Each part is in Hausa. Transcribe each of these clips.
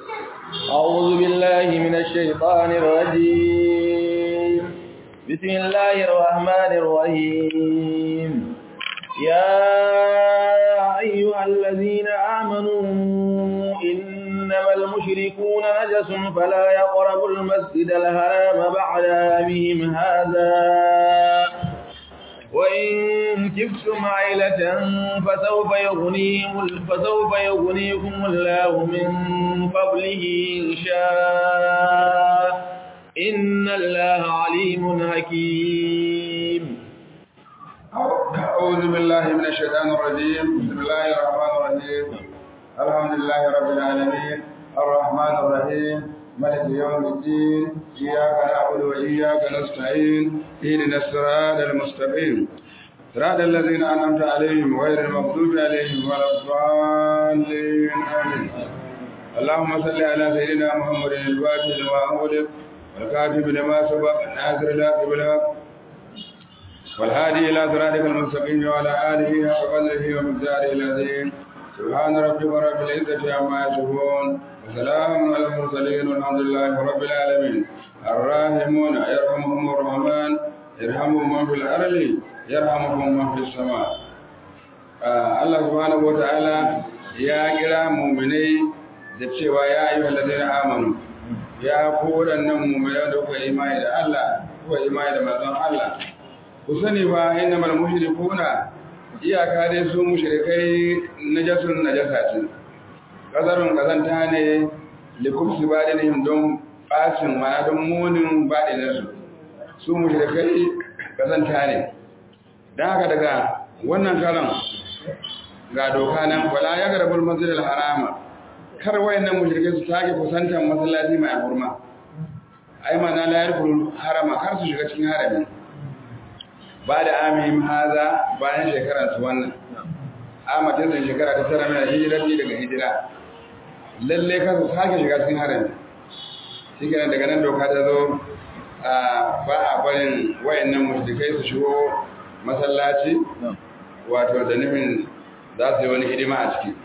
أعوذ بالله من الشيطان الرجيم بسم الله الرحمن الرحيم يا أيها الذين آمنوا إنما المشركون نجس فلا يقربوا المسجد الحرام بعد عامهم هذا وإن كفتم عيلة فسوف يغنيهم فسوف يغنيكم الله من فضله إن شاء إن الله عليم حكيم أعوذ بالله من الشيطان الرجيم بسم الله الرحمن الرحيم الحمد لله رب العالمين الرحمن الرحيم ملك يوم الدين إياك نعبد وإياك نستعين اهدنا الصراط المستقيم صراط الذين أنعمت عليهم غير المغضوب عليهم ولا الضالين آمين اللهم صل على سيدنا محمد الفاتح لما أغلق والكاتب لما سبق الناصر الحق بالحق والهادي إلى صراطك المستقيم وعلى آله حق قدره ومقداره العظيم سبحان ربك رب العزة عما يصفون وسلام على المرسلين والحمد لله رب العالمين الراحمون يرحمهم الرحمن يرحمهم من في الأرض يرحمكم من في السماء Allah subhanahu wata'ala ya kira mu'minai da cewa ya ayyuhal ladina amanu ya ku wadannan mu'minai da kuka imani da Allah kuka imani da manzon Allah ku sani ba innamal mushrikuna iyaka dai su mushrikai najasun najasatin kazarun kazanta ne likubsi badinihim don bacin mana don munin badinarsu su mushrikai kazanta ne don haka daga wannan karan ga doka nan wala ya garbul masjidil harama kar wayannan mushrikai su take kusantar masallaci mai hurma ai mana la yarkul harama kar su shiga cikin harami ba da amihim haza bayan shekarar su wannan amatin da shekara ta tara mai hijirati daga hijira lalle ka su sake shiga cikin harami shi kenan daga nan doka ta zo ba a barin wayannan mushrikai su shigo masallaci wato da nufin za su yi wani hidima a ciki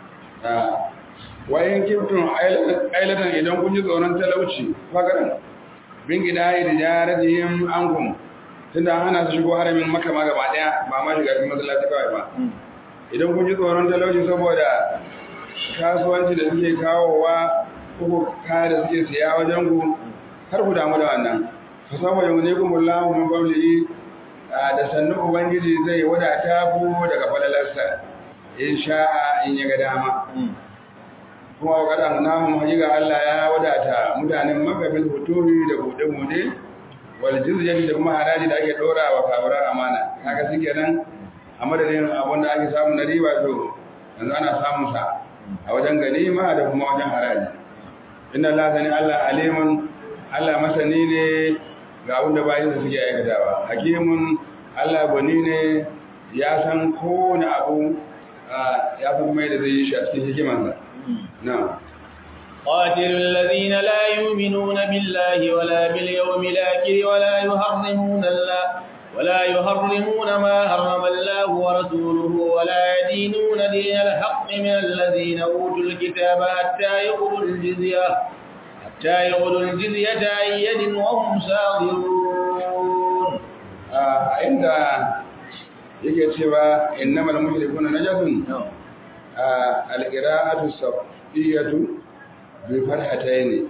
wayan kiftun ailatan idan kun ji tsoron talauci fagaran bin gida da jaratihim ankum tunda hana su shigo haramin maka ma gaba daya ba ma shiga cikin masallaci kawai ba idan kun ji tsoron talauci saboda kasuwanci da suke kawowa ko kaya da suke siya wajen ku har ku damu da wannan fa saboda yau ne kuma Allahu min qawlihi da sannu ubangiji zai wadata ku daga falalarsa in sha'a in ya ga dama kuma wa kadan namu hajiga Allah ya wadata mutanen Makka bil huturi da bude-bude wal jizyati da kuma haraji da ake dora wa kafirar amana kaga shike nan a madadin abin da ake samu na riba to yanzu ana samun sa a wajen ganima da kuma wajen haraji inna Allah sani Allah alimun Allah masani ne ga abin da bayin da suke aikatawa hakimun Allah gwani ne ya san kowane abu ya san mai da zai yi shi a cikin hikimansa na'am قاتل الذين لا يؤمنون بالله ولا باليوم الآخر ولا يحرمون الله ولا يحرمون ما حرم الله ورسوله ولا يدينون دين الحق من الذين أوتوا الكتاب حتى يقولوا الجزية حتى يقولوا الجزية عن يد وهم صاغرون عند yake cewa innamal mushrikuna najasun al-qira'atu sabiyatu bi farhataini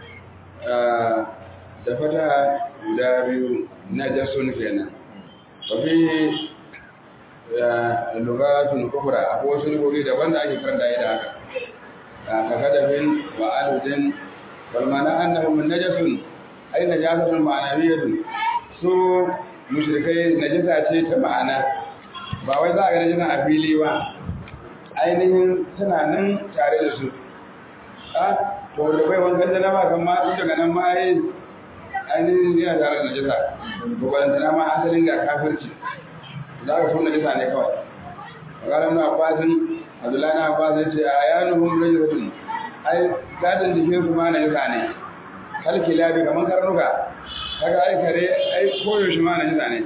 da fata guda biyu na jasun kenan wafi lugatun kufra akwai wasu lugogi daban da ake karanta da haka ka kadafin wa aludin walmana annahu min najasun ay najasatun ma'anawiyatun su mushrikai najasa ce ta ma'ana ba wai za a ga najasa a fili ba ainihin tana nan tare da su to da bai wankan da nama kan ma daga nan ma yi ainihin yana tare da najasa to balantana ma asalin ga kafirci za ka so najasa ne kawai maganar na abbasin abdullahi na abbas ya ce a yanuhum rajulun ai gadin jikin su ma najasa ne halki labi kamar karnuka kaga ai kare ai koyaushe ma najasa ne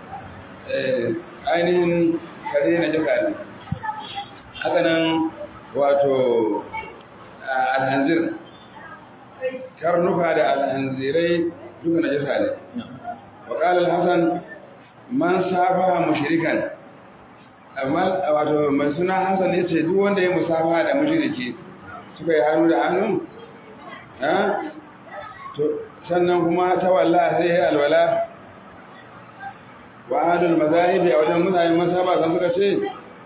ainihin kare najasa ne haka nan wato alhanzir karnuka da alhanzirai duka na jisa ne وقال الحسن من سافها مشركا wato mai suna Hassan ya ce duk wanda ya musafa da mushriki suka yi hannu da hannu sannan kuma ta walla sai ya alwala wa adul mazahibi a wajen mutane masaba san suka ce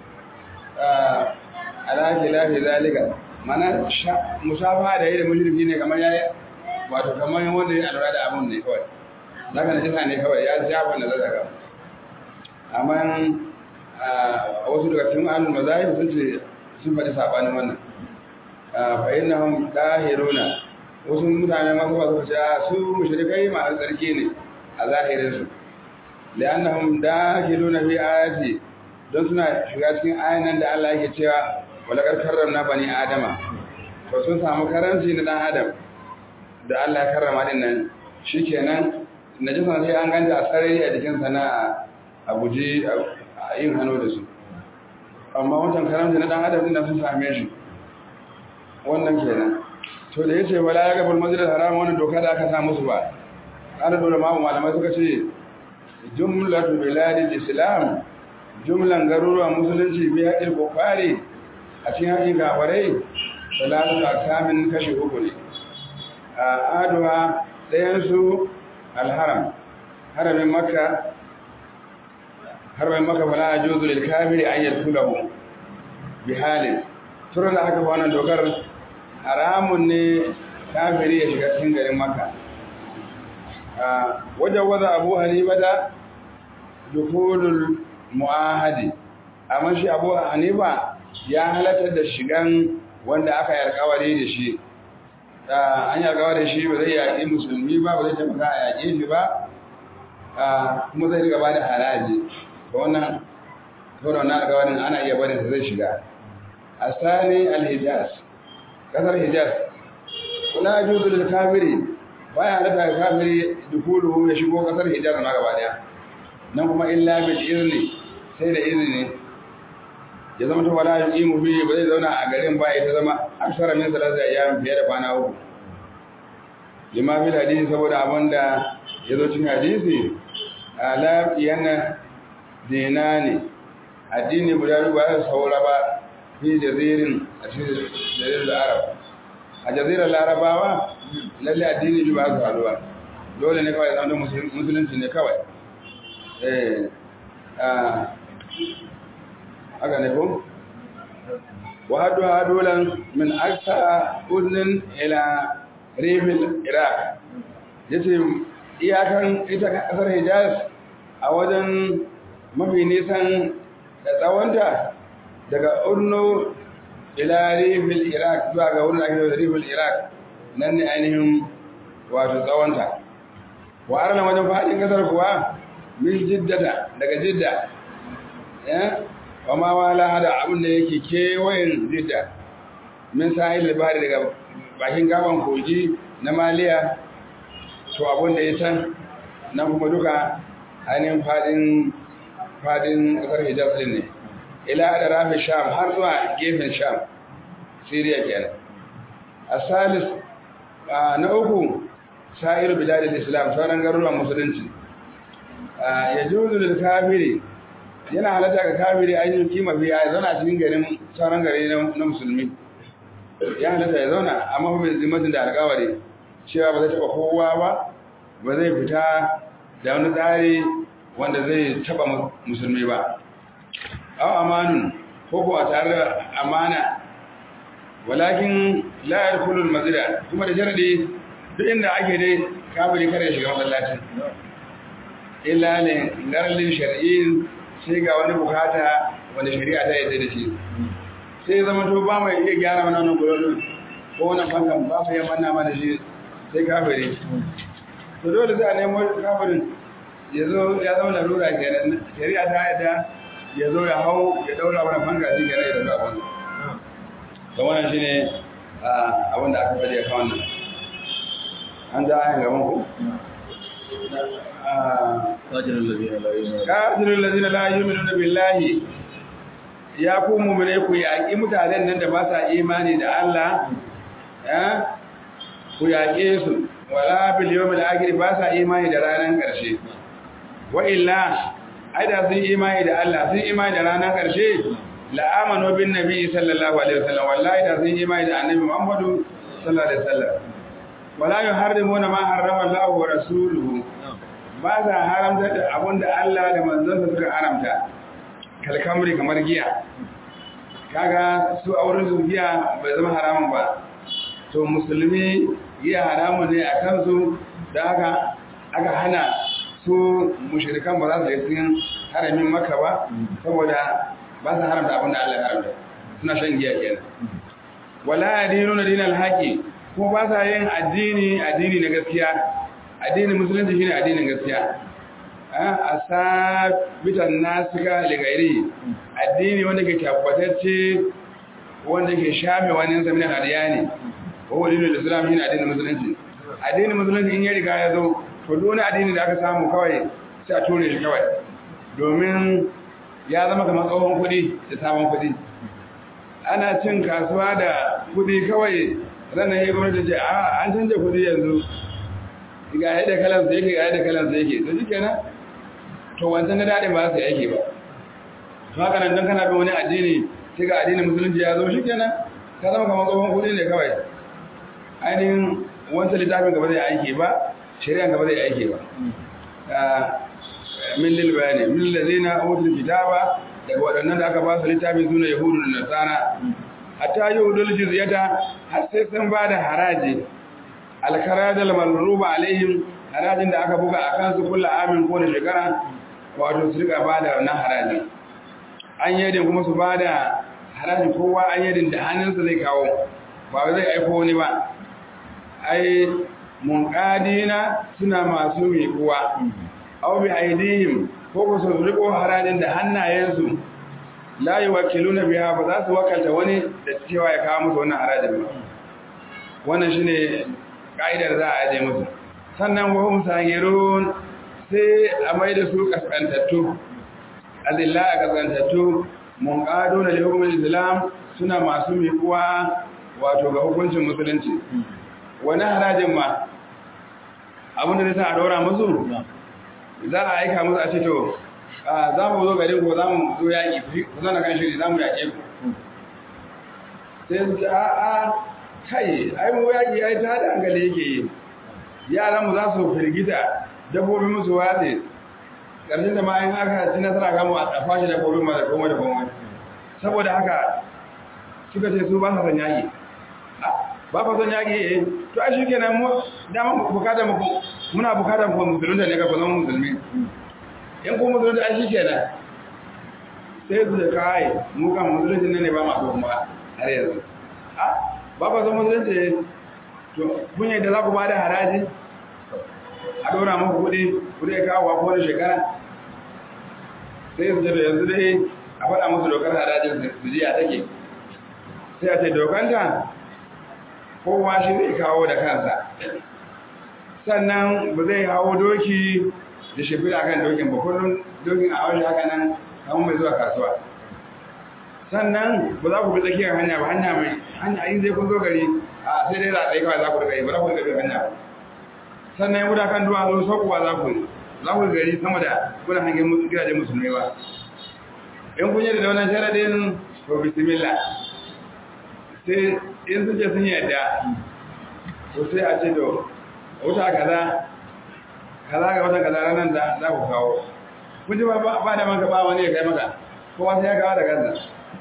ala khilafi zalika mana musafa da yi da mushriki ne kamar yayi wato kamar wanda ya alwala da abun ne kawai zaka na jisa ne kawai ya shafa na zaga amma a wasu daga cikin ahlul mazahib sun ce sun faɗi sabanin wannan fa innahum dahiruna wasu mutane masu ba suka ce su mushrikai masu tsarki ne a zahirin su li'annahum dakhiluna fi ayati don suna shiga cikin ayan nan da Allah yake cewa walaqad karramna bani adama to sun samu karanci na dan adam da Allah ya karrama din nan shikenan najasa sai an ganta a sarari a jikin sana a guji a yin hannu da su amma wancan karamta na dan adam din sun same shi wannan kenan to da yace wala ya gabal masjid haram wannan doka da aka sa musu ba ana dole ma malamai suka ce jumlatu biladil islam jumlan garuruwan musulunci bi haƙin kofari a cikin haƙin gafarai salatu akamin kashi uku ne a aduwa ɗayansu alharam haramin makka haramin makka fala a juzu lil kafiri an yadkhulahu bi halin turan da aka wannan dokar haramun ne kafiri ya shiga cikin garin makka wajen waza abu hanifa da dukulul mu'ahadi amma shi abu hanifa ya halatar da shigan wanda aka yi alkawari da shi an yi alkawari da shi ba zai yaƙi musulmi ba ba zai taimaka a yaƙe shi ba kuma zai riga ba da haraji ba wannan saboda wannan alkawarin ana iya barin sa zai shiga a sani alhijaz kasar hijaz kuna juzu da kafiri baya halatta ga kafiri dukulu ya shigo kasar hijaz na gaba daya nan kuma illa bil izni sai da izini ya zama ta wala yuqimu bi ba zai zauna a garin ba ya ta zama aksara min salasa ayyam fiye da kwana uku lima bil hadisi saboda abinda ya zo cikin hadisi ala yana dinani addini guda biyu ba ya saura ba fi jazirin a cikin jazirin arab a jazirar larabawa lalle addini biyu ba su haɗuwa dole ne kawai zama musulunci ne kawai eh haka ne ko wa hadu hadulan min aksa uznin ila rifil iraq yace iyakan ita kasar hijaz a wajen mafi nisan da tsawonta daga urno ila rifil iraq zuwa ga wurin ake da rifil iraq nan ne ainihin wato tsawonta wa arna wajen faɗin kasar kuwa min jiddata daga jidda wa ma wala hada abin da yake kewayen jidda min sahil al-bahri daga bakin gaban kogi na maliya to abin da ya can na kuma duka ainihin fadin fadin kasar hijaz din ne ila da rafi sham har zuwa gefen sham syria kenan asalis na uku sa'ir biladil islam sauran garuruwan musulunci ya juzu lil kafiri yana halatta ga kafiri ainihin kima biya ya zauna cikin garin sauran gari na musulmi ya halatta ya zauna amma kuma bai zimatin da alkawari cewa ba zai taba kowa ba ba zai fita da wani tsari wanda zai taba musulmi ba aw amanun ko ko a tare da amana walakin la yadkhulul masjida kuma da sharadi duk inda ake dai kafiri kare ya shiga masallacin illa ne garlin shar'in sai ga wani bukata wanda shari'a ta yadda da shi sai zama to ba mai iya gyara mana wannan gurin ko wannan fankan ba su yi manna mana shi sai kafiri to dole sai a nemo kafirin ya zo ya zama larura kenan shari'a ta yadda ya zo ya hau ya daura mana fanka shi kenan ya daura abin to wannan shine abin da aka faɗi a kan wannan an da ayan gaban ku kafirun lazina la yu'minuna billahi ya ku mu'mine ku yaki mutanen nan da ba sa imani da Allah ya ku yaƙe su wala bil yawmil akhir ba sa imani da ranar ƙarshe wa illa aida sun imani da Allah sun imani da ranar ƙarshe la amanu bin nabi sallallahu alaihi wasallam wallahi da sun imani da annabi Muhammadu sallallahu alaihi wasallam wala yuharrimuna ma harrama Allah wa rasuluhu ba sa haramta da abinda Allah da manzonsa suka haramta kalkamri kamar giya kaga su auren su giya bai zama haramun ba to musulmi giya haramun ne a kansu da aka aka hana su mushrikan ba za su yi cikin haramin maka ba saboda ba su haramta abin da Allah ya haramta suna shan giya kenan wala yadinuna dinal haqi ko ba sa yin addini addini na gaskiya addinin musulunci shine addinin gaskiya a sabitan nasika ligairi addini wanda ke tabbatacce wanda ke shafe wani sami na adiyani ko wani da islam shine addinin musulunci addinin musulunci in ya riga ya zo to dole addini da aka samu kawai sai a ture shi kawai domin ya zama kamar tsohon kuɗi da sabon kuɗi ana cin kasuwa da kuɗi kawai ranar ya gwamnati ce a an canja kuɗi yanzu ga yadda kalansa yake ga yadda kalansa yake to shi kenan to wancan na daɗin ba su yake ba to haka nan don kana bin wani addini sai ga addinin musulunci ya zo shi kenan ka zama kamar tsohon kuɗi ne kawai ainihin wancan littafin gaba zai aiki ba shari'a gaba zai aiki ba min lil bayani min lazina utul kitaba daga waɗannan da aka ba su littafin suna yahudu da nasara hatta yahudul jizyata har sai sun ba da haraji alkaradal marruba alaihim harajin da aka buga akan su kullu amin ko da shekara wato su rika ba da wannan harajin an yadin kuma su ba da haraji kowa an yadin da hannunsa zai kawo ba zai aiko wani ba ai munqadina suna masu miƙuwa aw bi aidihim ko ko su riko harajin da hannayensu la yuwakkiluna biha ba za su wakalta wani da cewa ya kawo musu wannan harajin ba wannan shine kaidar za a aje musu sannan wa hum sagirun sai a mai da su kaskantattu azilla a kaskantattu munqaduna li hukmil islam suna masu miƙuwa wato ga hukuncin musulunci wani harajin ma abinda zai sa a daura musu za a aika musu a ce to za mu zo garin ko za mu zo yaƙi ku zana kan shiri za mu yaƙe ku sai su ce a a kai ai mu yaƙi ai ta da hankali yake yi yaran mu za su firgita dabbobi musu watse ƙarshen da ma in aka ci nasara kamu a fashe dabbobin ma da komai da komai saboda haka suka ce su ba sa son yaƙi ba fa son yaƙi eh to ai shikenan mu dama bukatar mu muna bukatar ku musulunta ne ka ku zama musulmi in ku musulunta ai shikenan sai su da kai mu kan musulunci ne ne ba ma so kuma har yanzu a ba fa son musulunci to kun yadda za ku ba da haraji a dora muku kuɗi kuɗi ya kawo ko wani shekara sai su ce da yanzu dai a faɗa musu dokar harajin su ji a take sai a ce dokanta kowa shi zai kawo da kansa sannan ba zai hawo doki da shafi a kan dokin ba kullum dokin a haushe haka nan kamar mai zuwa kasuwa sannan ba za ku bi tsakiyar hanya ba hanya mai hanya in zai kun zo gari a sai dai za a tsaye kawai za ku riga yi ba za ku riga bin hanya ba sannan ya kan duwa zo saukowa za ku za ku gari sama da kuna hangen gidajen musulmai ba in kun yi da wannan sharadin to bismillah sai in suke sun yadda to sai a ce to wuta kaza kaza ga wata kaza ranar da za ku kawo kun ji ba da maka ba wani ya kai maka kowa sai ya kawo da kansa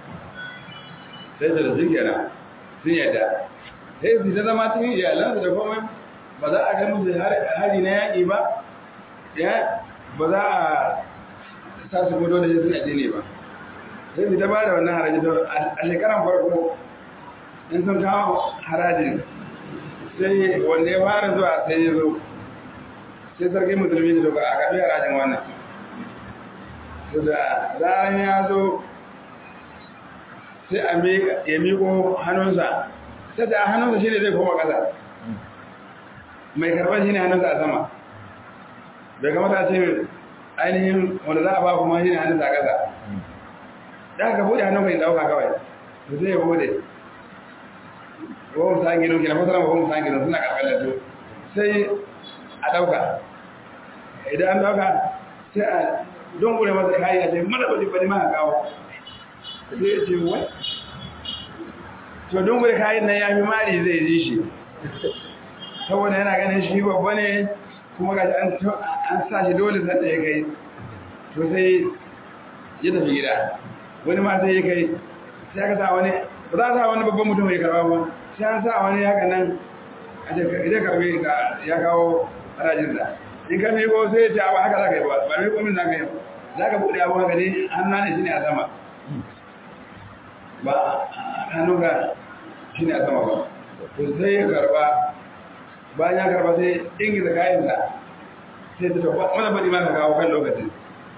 sai da sun kenan sun yadda sai su ta zama cikin iyalansu da komai ba za a kai musu hari na yaƙi ba ya ba za a sa su gudu da sun addini ba sai su ta ba da wannan haraji a shekaran farko in sun kawo harajin sai wanda ya fara zuwa sai ya zo sai sarki musulmi da doka a kaɗi harajin wannan su da zaran ya zo sai a ya miko hannunsa sai da hannunsa shi ne zai koma ƙasa mai karɓar shi ne hannunsa a sama bai kamata ce ainihin wanda za a ba kuma shi ne hannunsa a ƙasa da aka buɗe hannun mai ɗauka kawai su zai bude ko musa gido kina fasara ko musa gido suna karkalar su sai a dauka idan an dauka sai a dongure masa kayi a ce mana bari bari ma kawo sai ya ce wai to dongure kayan nan ya fi mari zai ji shi saboda yana ganin shi babba ne kuma ga an sa shi dole sanda ya kai to sai ya tafi gida wani ma sai ya kai sai aka sa wani ba za a sa wani babban mutum ya karba ba sai an sa wani haka nan a ce karbe ka ya kawo harajinsa in ka miko sai ya ce abu haka za ka yi ba ba miko min za ka yi za ka buɗe abu haka ne hannu ne shi ne a sama ba hannu ka shi ne a sama ba to sai ya karba bayan ya karba sai ingiza kayansa sai ta tafi wani bari ma ka kawo kan lokacin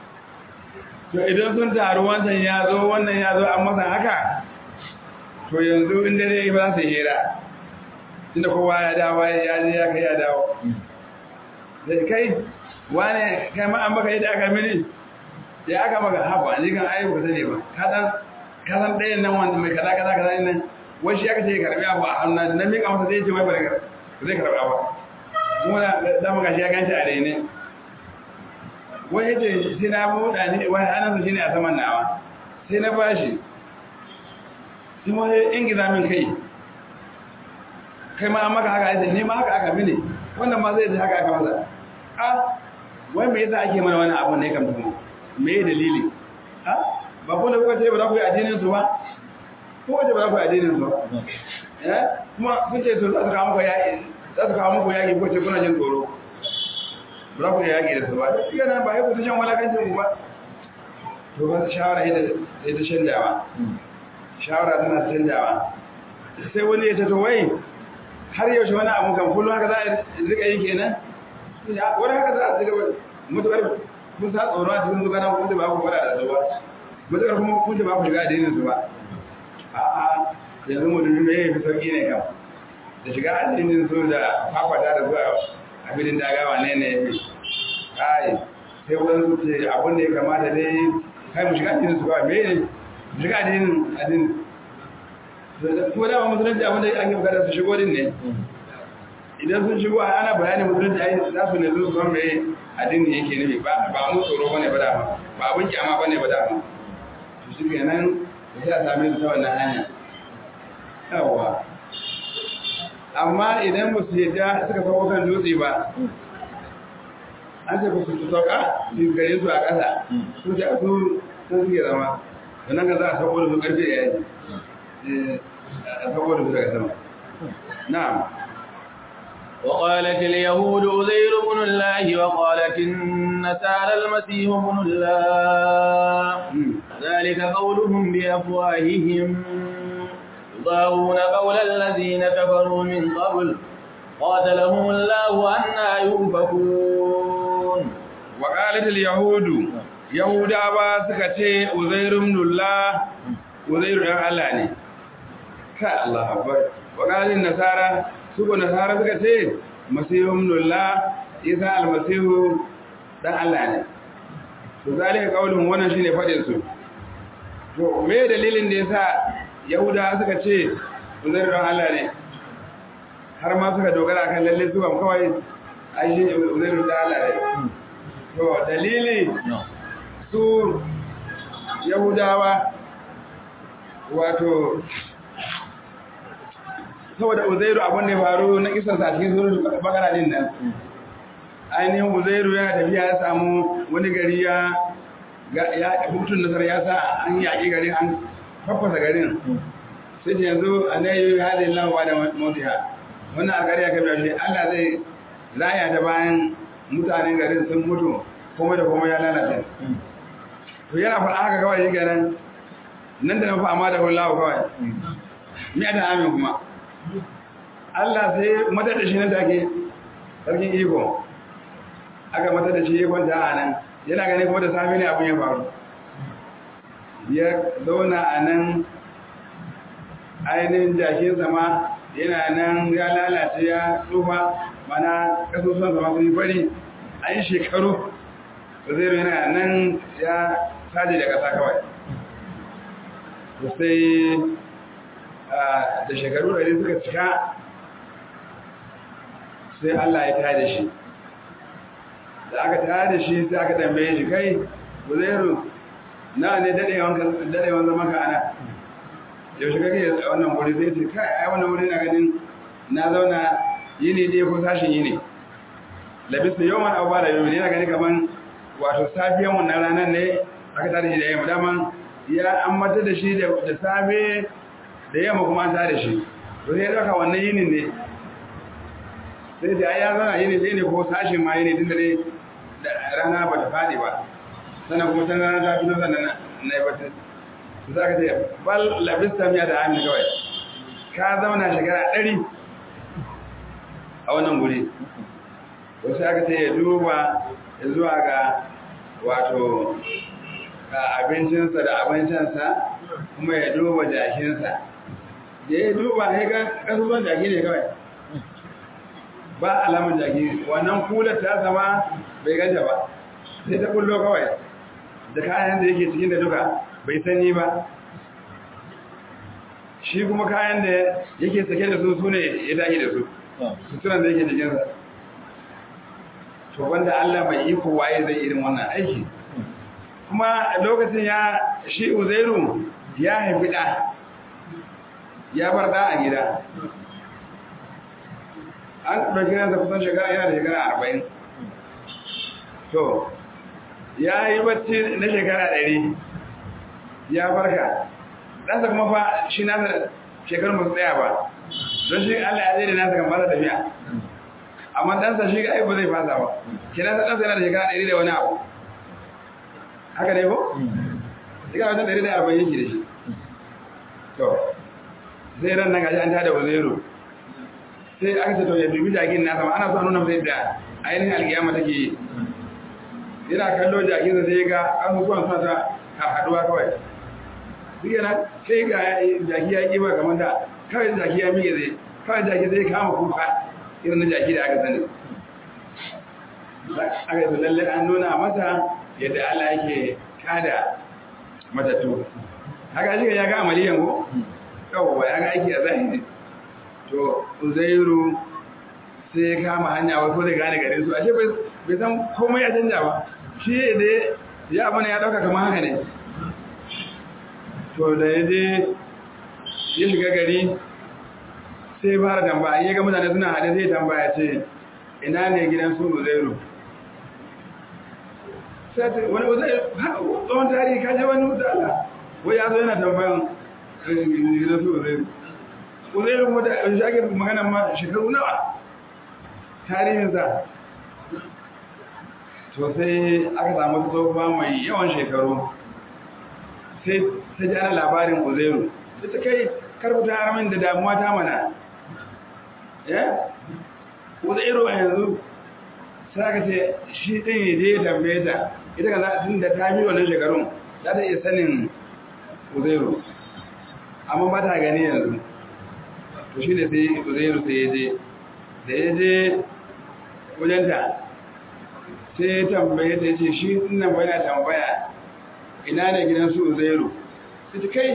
to idan sun taru wancan ya zo wannan ya zo an masa haka to yanzu in dare ba za su hira tunda kowa ya dawo ya je ya kai ya dawo da kai wane kai ma an baka yadda aka mini ya aka maka haba ni kan ayi ba sani ba ka san ka san ɗayan nan wanda mai kaza kaza kaza nan wai shi aka ce karbi abu a hannu da na miƙa masa zai ce mai ba zai karɓa ba kuma da mu gashi ya ganci a daine wai yace sai na buɗa ne wai anansa shine a saman nawa sai na bashi sai mu in giza min kai kai ma an maka haka yace ne ma haka aka mini wannan ma zai ji haka aka masa a wai me yasa ake mana wani abu ne kam tumu me ye dalili a ba ko da kuka ce ba za ku yi addinin su ba ko wace ba za ku yi addinin su ba eh kuma kun ce to za su kawo muku yaƙi za su kawo muku yaƙi ko ce kuna jin tsoro ba za ku yi yaƙi da su ba shi yana ba ya kusa shan walakancin ku ba to ba shawara ita ita canjawa shawara tana canjawa sai wani ya tato wai har yaushe wani abu kan kullum haka za a rika yi kenan wani haka za a rika mutuwar kun sa tsoro a cikin zugana kun ba ku fara da su ba mutuwar kuma kun ba ku shiga addinin su ba a'a yanzu mutum ne ya fi sauki ne kam da shiga addinin su da fafata da zuwa a filin dagawa ne ne ya fi kai sai wurin su ce abin da ya kamata dai kai mu shiga addinin su ba me ne mu shiga addinin addinin kuma dama musulunci abin da ake bukata su shigo din ne idan sun shigo ana bayani musulunci ai za su ne su san me addini yake nufi ba ba mu tsoro bane ba dama ba abin kyama bane ba dama to shi kenan sai a same su ta wannan hanya yawa amma idan ba su yadda suka sauko kan dutse ba an ce ba su sauka su gare su a ƙasa su ce su sun suke zama sannan ka za a sauko da su ƙarfe ya yi a sauko da su daga sama na'am وقالت اليهود أزير بن الله وقالت النسارى المسيح بن الله ذلك قولهم بأفواههم يضاهون قول الذين كفروا من قبل قاتلهم الله أنا يؤفكون وقالت اليهود يهودا با suka ce Uzair ibn Allah Uzair dan Allah ne ka Allah akbar وقالت النصارى suko nasara suka ce Masihu ibn Allah Isa al-Masihu dan Allah ne to zalika kaulun wannan shine fadin su to me dalilin da yasa yahuda suka ce uzair don Allah ne har ma suka dogara kan lalle su ban kawai ai shi uzair don Allah ne to dalili su yahudawa wato saboda uzairu abin da ya faru na kisan sa cikin sunan bakara din nan ainihin uzairu yana tafiya ya samu wani gari ya ya hutun nasar ya sa an yaƙi garin an fafasa garin sai ce yanzu a na yi halin lawa da mutiha wannan alkari ya kafa shi allah zai raya ta bayan mutanen garin sun mutu kuma da kuma ya lalata to yana faɗa haka kawai shi ganin nan da na fa amma da hullahu kawai miya da amin kuma allah sai mata da shi nan take sarkin iko aka mata da shi ikon ta a nan yana gani kuma da sami ne abin ya faru ya zauna a nan ainihin jakin sama yana nan ya lalace ya tsufa mana kasusuwan sama sun yi fari a yi shekaru da zai yana nan ya saje da ƙasa kawai sai da shekaru ɗari suka cika sai Allah ya tada shi da aka tada shi sai aka tambaye shi kai Uzairu na ne dadewan zama ka ana yaushe kake wannan wuri sai ce kai ai wannan wuri na ganin na zauna yini ɗaya ko sashin yini labistu yawan abu ba da yau ne na gani kaman wato safiyan wannan ranar ne aka tada shi da yamma daman ya an mata da shi da safe da yamma kuma an tada shi to sai ya ɗauka wannan yinin ne sai da ya zana yini ɗaya ne ko sashin ma yini tun da dai rana ba ta faɗi ba sannan kuma can rana ta fito sannan na yi batun su za ka ce bal labista miya da amin kawai ka zauna shekara ɗari a wannan guri wasu aka ce ya duba ya zuwa ga wato abincinsa da abincinsa kuma ya duba jakinsa da ya duba ya ga ƙasusuwan jaki ne kawai ba alamun jaki wannan kular ta zama bai ganta ba sai ta kullo kawai da kayan da yake cikin da duka bai sanyi ba shi kuma kayan da yake sake da su su ne ya tashi da su suturan da yake jikinsa to wanda Allah mai iko waye zai irin wannan aiki kuma lokacin ya shi uzairu ya haifi ɗa ya bar ɗa a gida an ɗauki ransa kusan shekara yana da shekara arba'in to ya yi bacci na shekara ɗari ya farka ɗansa kuma fa shi nasa shekarun ba su tsaya ba don shi Allah ya zai da nasa kan fasa tafiya amma ɗansa shi ga aibu zai fasa ba ke nasa ɗansa yana da shekara ɗari da wani abu haka ne ko? shekara wajen ɗari da arba'in yake da shi to sai ran nan gashi an tada wazero sai aka ce to ya dubi jagin nasa ma ana so a nuna masa yadda ainihin alkiyama take yi yana kallo jakinsa sai ga asusuwan suna ta haɗuwa kawai duk yana sai ga jaki ya ƙi ba kamar da kawai jaki ya miƙe zai kawai jaki zai kama kuka irin na jaki da aka sani aka yi lalle an nuna masa yadda Allah yake kada matattu haka shi ya ga amaliyan ko yawwa ya ga aiki a zahiri to uzairu sai ya kama hanya wai ko zai gane gare su ashe bai san komai ya canja ba shi da ya abu ne ya dauka kamar haka ne to da ya je ya shiga gari sai fara tambaya ya ga mutane suna haɗe sai tambaya ce ina ne gidan su uzairu wani uzairu tsohon tarihi kaje wani mutala wai ya zo yana tambayan gidan su uzairu uzairu kuma da shi ake magana ma shekaru nawa tarihinsa to sai aka samu tsofa mai yawan shekaru sai ta ji ana labarin uzairu sai ta kai karbuta haramin da damuwa ta mana ya uzairu a yanzu sai aka ce shi ɗin ya je ya tambaye ta ita ka za tun da ta bi wannan shekarun za ta iya sanin uzairu amma ba ta gani yanzu to shi ne sai uzairu sai ya je da ya je wajenta sai ya tambaye ta ce shi nan bai na tambaya ina ne gidan su uzairu sai ta kai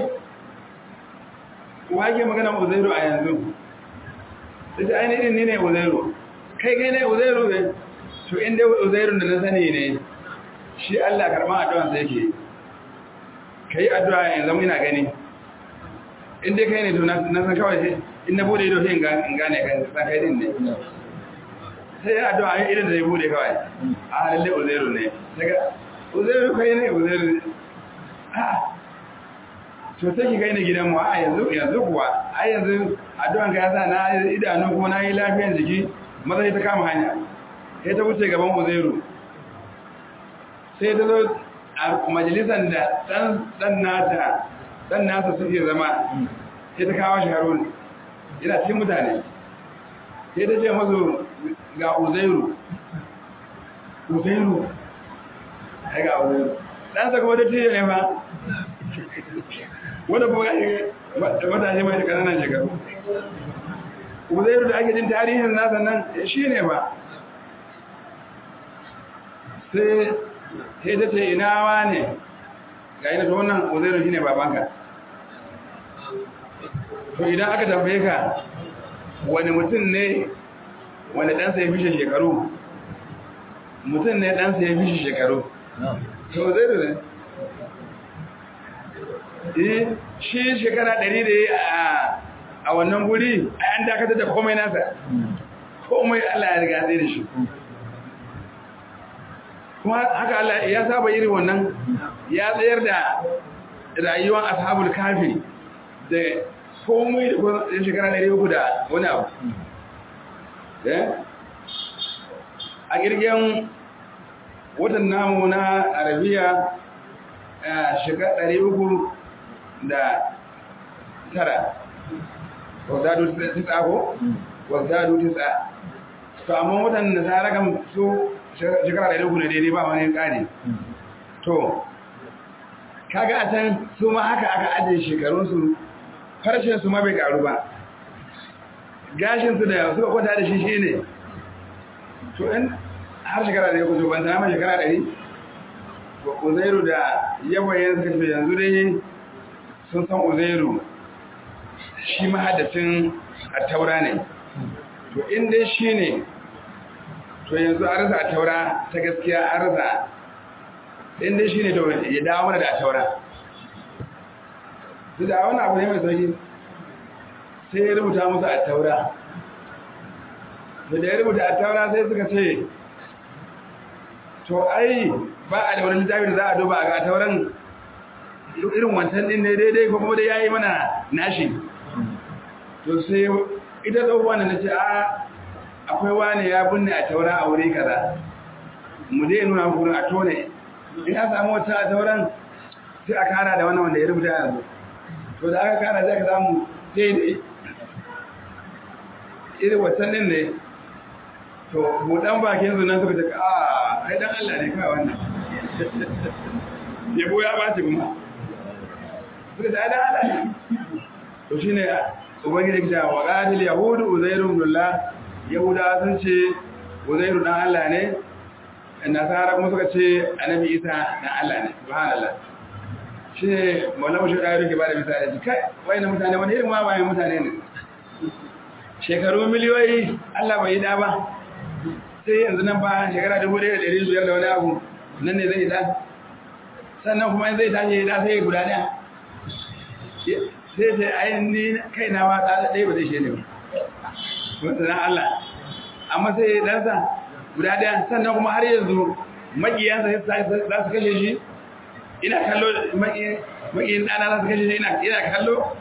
wage magana uzairu a yanzu sai ta ainihin ne ne uzairu kai kai ne uzairu ne to inda uzairu da na sani ne shi Allah karma addu'an sai yake kai addu'a yanzu zama ina gani inda kai ne to na san kawai sai in na bude ido sai in gane kan san kai din ne sai addu'a ya idan da ya bude kawai a lalle uzairu ne daga uzairu kai ne uzairu a to sai ki gaina gidan mu a yanzu yanzu kuwa a yanzu addu'an ka yasa na idanu kuma na yi lafiyan jiki maza ta kama hanya sai ta wuce gaban uzairu sai ta zo a majalisan da dan nata dan nasa suke zama sai ta kawo shi harun yana cikin mutane sai ta ce masu ga uzairu uzairu ya ga uzairu ɗansa kuma ta ce ne ba wanda kuma matashi mai ƙananan shekaru uzairu da ake jin tarihin nasa nan shi ne ba sai sai ta ce ina wa ne ga ina ta wannan uzairu shi ne babanka to idan aka tambaye ka wani mutum ne wani ɗansa ya fi shi shekaru mutum ne ɗansa ya fi shi shekaru to zai da ne eh shi shekara ɗari da ya a wannan guri an dakatar da komai nasa komai Allah ya riga zai da shi kuma haka Allah ya saba irin wannan ya tsayar da rayuwar ashabul kafi da komai da kuma shekara ɗari uku da wani abu a girgin watan namu na arabiya shekara ɗari uku da tara wazdadu tisa ko wazdadu tisa to amma watan da tsara kan su shekara ɗari uku ne daidai ba wani ƙari to kaga a can su ma haka aka ajiye shekarunsu harshen su ma bai karu ba gashinsu da suka kwata da shi shi ne to in har shekara da ya kusa ban tana shekara ɗari uzairu da yawayen suka ce yanzu dai sun san uzairu shi mahaddacin a taura ne to in dai shi ne to yanzu an rasa a taura ta gaskiya an rasa in dai shi ne to ya dawo mana da a taura su da wani abu ne mai sauki sai ya rubuta musu a taura da ya rubuta a taura sai suka ce to ai ba a da wani littafi da za a duba a ga tauran irin wancan din ne daidai ko kuma da ya yi mana nashi to sai ita tsohuwa na ce a akwai wani ya binne a taura a wuri kaza mu dai nuna gurin a tone in an samu wata a tauran sai a kara da wannan wanda ya rubuta yanzu to da aka kara zai ka samu daidai irin wancan din ne to buɗan bakin su nan suka ce a ai dan Allah ne kawai wannan yabo ya bace kuma suka ce ai dan Allah ne to shine ubangiji ya wa qatil yahudu uzairu billah yahuda sun ce uzairu dan Allah ne nasara kuma suka ce annabi isa dan Allah ne subhanallah shine maulana shi da yake ba da misali kai wayannan mutane wani irin ma wayan mutane ne shekaru miliyoyi Allah bai yi da ba sai yanzu nan ba shekara dubu ɗaya da ɗari biyar da wani abu nan ne zai da sannan kuma zai tashi da sai guda ɗaya sai sai ayin ni kai na wa ɗaya ba zai shi ne ba wata na Allah amma sai ɗansa guda ɗaya sannan kuma har yanzu maƙiyansa za su kashe shi ina kallo maƙiyin ɗana za su kashe shi ina kallo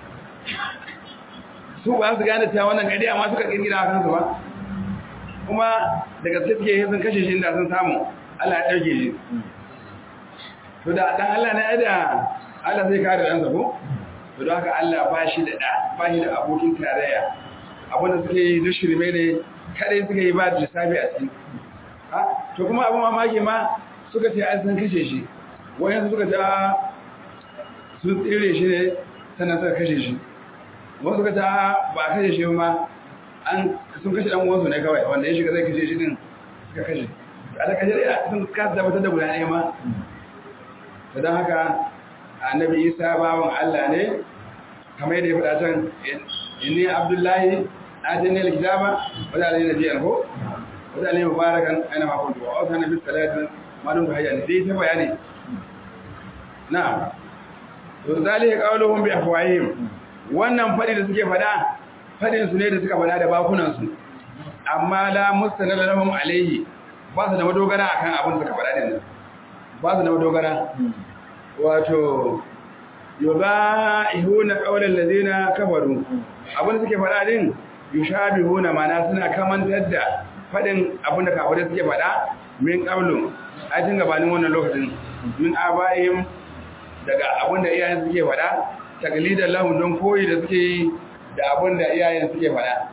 su ba su gane cewa wannan gari amma suka kirkira a kansu ba kuma da gaske suke yi sun kashe shi inda sun samu Allah ya ɗauke shi to da ɗan Allah na yada Allah zai kare ɗansa ko to don haka Allah ba shi da ɗa ba shi da abokin tarayya abin da suke yi duk shirme ne kadai suka yi ba da lissafi a ciki to kuma abin mamaki ma suka ce an san kashe shi wayansu suka ce sun tsire shi ne sannan suka kashe shi wasu ka ta ba a kashe shi ma an sun kashe dan uwansu ne kawai wanda ya shiga zai kashe shi din suka kashe a da kashe da sun kasa tabbatar da guda ɗaya ma to don haka annabi isa bawan allah ne kamar yadda ya faɗa can inni abdullahi atini alkitaba wa da alayhi nabiyyan ko wa da alayhi mubarakan aina ma kuntu wa awsana bis salati ma dum hayya ne dai ta bayani na'am to zalika qawluhum bi afwahihim wannan fadi da suke fada fadin su ne da suka fada da bakunan su amma la mustanad lahum alayhi ba su da madogara akan abin da suka fada din ba su da madogara wato yubaihuna qawlan ladina kafaru abin da suke fada din yushabihuna mana suna kamantar da fadin abin da kafirai suke fada min qablu a cikin gabanin wannan lokacin min abaihim daga abin da iyayen suke fada taklidan lahum don koyi da suke yi da abin da iyayen suke fada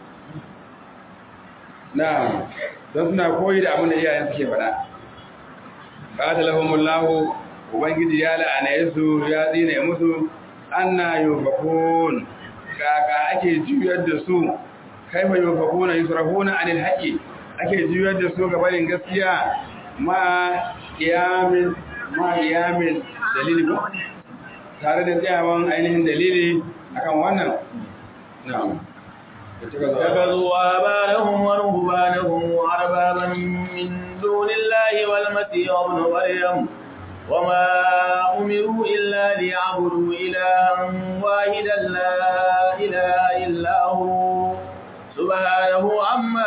na don suna koyi da abin da iyayen suke fada qatalahumullahu ubangiji ya la'ana su ya tsine musu anna yufakun kaka ake juyar da su kaifa yufakuna yusrafuna anil haqqi ake juyar da su gabanin gaskiya ma qiyamin ma qiyamin dalili ko tare da tsayawan ainihin dalili akan wannan na'am اتخذوا آبارهم ورهبانهم أربابا من دون الله والمسيح ابن مريم وما أمروا إلا ليعبدوا إلها واحدا لا إله إلا هو سبحانه عما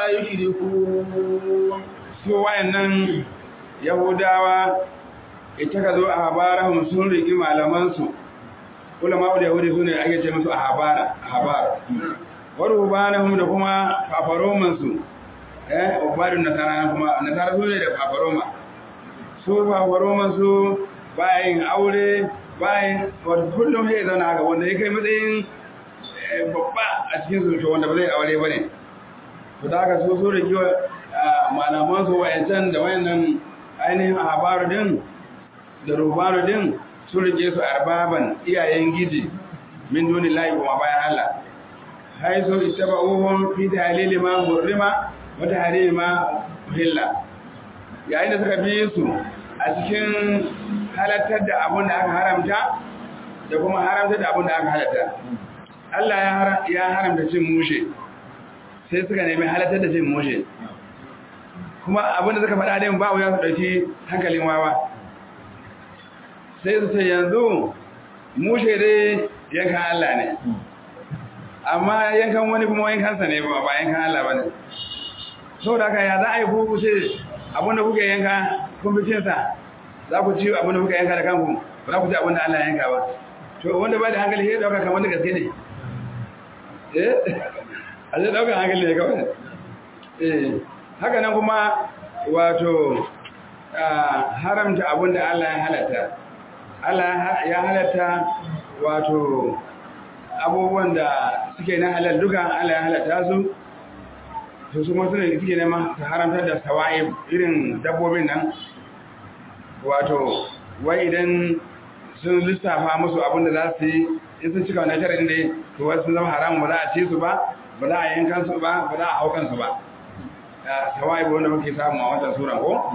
يشركون su wayannan yahudawa ita ka zo a habarahum sun riki malamansu ulama da yahudi su ne ake ce musu a habara a habara warubanahum da kuma fafaromansu eh ubadun nasara kuma nasara su ne da fafaroma su fafaromansu bayan aure bayan wata kullum sai zauna haka wanda ya kai matsayin babba a cikin su to wanda ba zai aure ba ne to da haka su su da kiwa malaman su wayancan da wayannan ainihin habaru din da rubaru din su rike su arbaban iyayen giji min duni layi kuma bayan Allah haisu ittaba'uhum fi dalili ma hurrima wa tahrimi ma uhilla yayin da suka bi su a cikin halattar da abin da aka haramta da kuma haramta da abin da aka halatta Allah ya haramta cin mushe sai suka nemi halattar da cin mushe kuma abin da suka faɗa din ba wuya su ɗauki hankalin wawa sai su ce yanzu mushe dai yankan Allah ne amma yankan wani kuma yankansa ne ba yankan Allah ba ne sau da aka ya za a yi kuku ce abinda kuke yanka kun fi cinsa za ku ci abinda kuka yanka da kanku ba za ku ci abinda Allah yanka ba to wanda ba da hankali ya dauka kamar da gaske ne eh a zai dauka hankali ne kawai eh haka nan kuma wato haramta abinda Allah ya halatta Allah ya halatta wato abubuwan da suke na halal duka Allah ya halatta su to su masu ne suke nema su haramtar da sawa'i irin dabbobin nan wato wai idan sun lissafa musu abin da za su yi in sun cika wani sharadin da to wasu sun zama haramun ba za a ci su ba ba za a yankan su ba ba za a hau kansu ba sawa'i wanda muke samu a wancan sura ko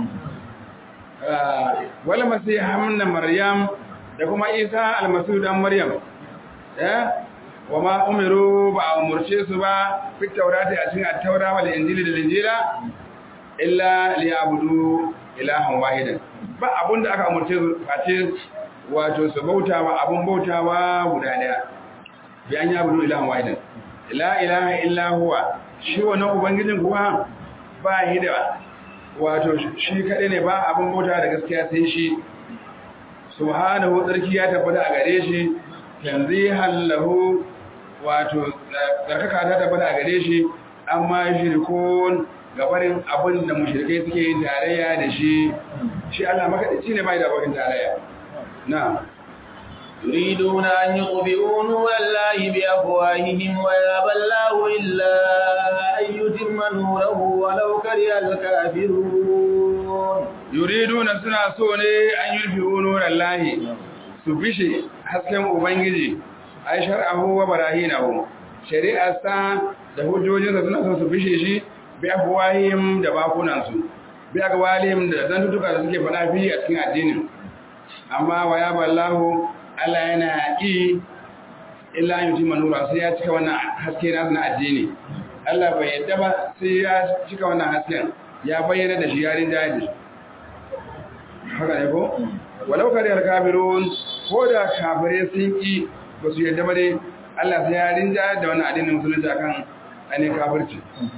wala masu hamna maryam da kuma isa almasu dan maryam wa ma umiru ba a umurce su ba fit taurati a cikin at-taura wal injili da injila illa liya'budu ilahan wahidan ba abunda aka umurce su face wato su bauta ba abun bautawa guda daya bi an yabudu ilahan wahidan la ilaha illa huwa shi wannan ubangijin kuwa ba hida wato shi kadai ne ba abun bauta da gaskiya sai shi subhanahu tsarki ya tabbata a gare shi tanzihan lahu wato tsarkaka ta tabbata a gare shi amma shirkun gabarin abin da mushrikai suke yin tarayya da shi shi Allah makadici ne bai da abokin tarayya na يريدون أن يطفئوا نور الله بأفواههم ويابى الله إلا أن يتم نوره ولو كره الكافرون يريدون سنة سوني أن يطفئوا نور الله سبشي حسكم أبنجي ai shar'ahu wa barahinahu shari'arsa da hujjojinsa suna son su bishe shi bi afwahim da bakunan su bi aqwalihim da zantutuka da suke faɗa fi a cikin addinin amma wa ya ballahu Allah yana ki illa yutima nura sai ya cika wannan haske na na addini Allah bai yadda ba sai ya cika wannan hasken ya bayyana da shi yarin da shi haka ne ko walau kariyar kafirun ko da kafirai sun ki ba su yadda ba dai Allah sai ya rinja da wani addinin musulunci akan ainihin kafirci.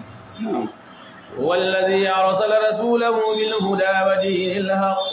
والذي أرسل رسوله بالهدى ودين الحق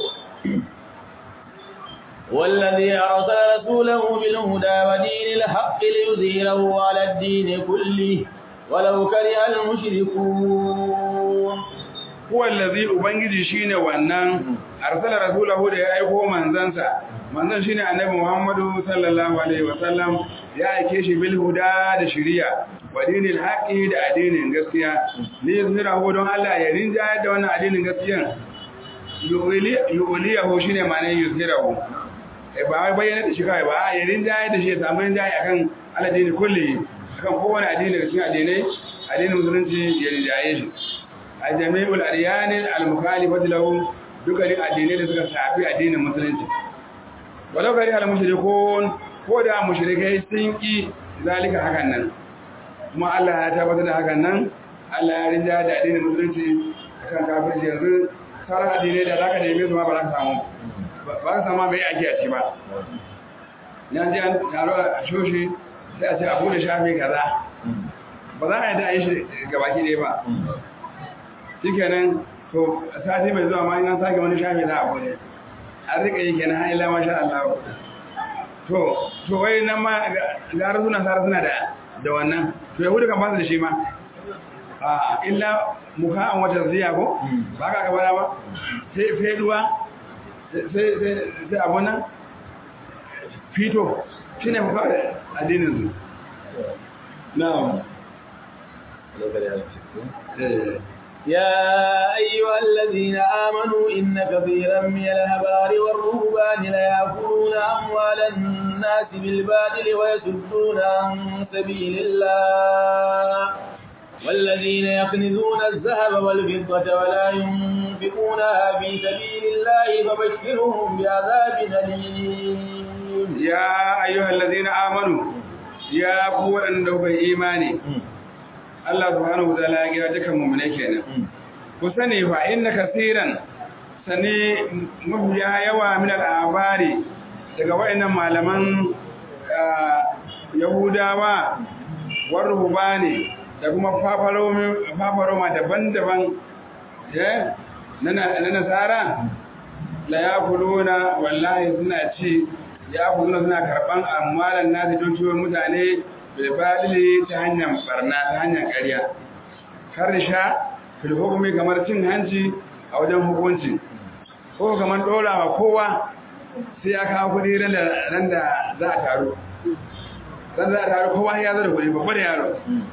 والذي أرسل رسوله بالهدى ودين الحق ليظهره على الدين كله ولو كره المشركون هو الذي ubangiji shine wannan arsala rasulahu da ya aiko manzansa manzon shine annabi Muhammadu sallallahu alaihi wasallam ya aike shi bil huda da shari'a wa dinil haqi da addinin gaskiya li yuzhirahu don Allah ya rinja da wannan addinin gaskiya yu'liyahu shine ma'anar yuzhirahu eh ba bayyana da shi kai ba ya rinja da shi ya samu rinja akan aladini kulli akan kowane addini daga cikin addinai addinin musulunci ya rinjaye shi a jami'ul adyan al-mukhalifati lahu dukkanin addinai da suka shafi addinin musulunci walau gari al mushrikun ko da mushrikai sun ki zalika hakan nan kuma Allah ya tabbatar da hakan nan Allah ya rinja da addinin musulunci akan kafirci yanzu sauran addinai da zaka neme su ma ba za ka samu ba ka samu mai ake a ci ba na ji an taro a shoshi sai a ce a bude shafi kaza ba za a yi da a yi shi gabaki ɗaya ba shi kenan to sati mai zuwa ma ina sake wani shafi za a bude an rika yi kenan har ila masha Allah to to wai nan ma gara suna sara suna da da wannan to yahudu kan ba su da shi ma a illa muka an wata ziya ko ba ka gaba ba sai feduwa sai sai sai abun nan fito shine muka da addinin su na'am يا أيها الذين آمنوا إن كثيرا من الأحبار والرهبان ليأكلون أموال الناس بالباطل ويصدون عن سبيل الله والذين يكنزون الذهب والفضة ولا ينفقونها في سبيل الله فبشرهم بعذاب أليم يا أيها الذين آمنوا يا قوة أنه إيماني Allah subhanahu wataala ya kira dukan mu'minai kenan ku sani fa inna kaseeran sani mafiya yawa min al'abari daga wayannan malaman yahudawa warhubani da kuma fafaroma daban-daban na nasara la yakuluna wallahi suna ci yakuluna suna karban amwalan nasu dukiyoyin mutane bilbalili ta hanyar barna ta hanyar ƙarya karsha fil hukumi kamar cin hanci a wajen hukunci ko kamar ɗorawa kowa sai ya kawo kuɗi ran da za a taru ran za a taru kowa ya zo da kuɗi babba da yaro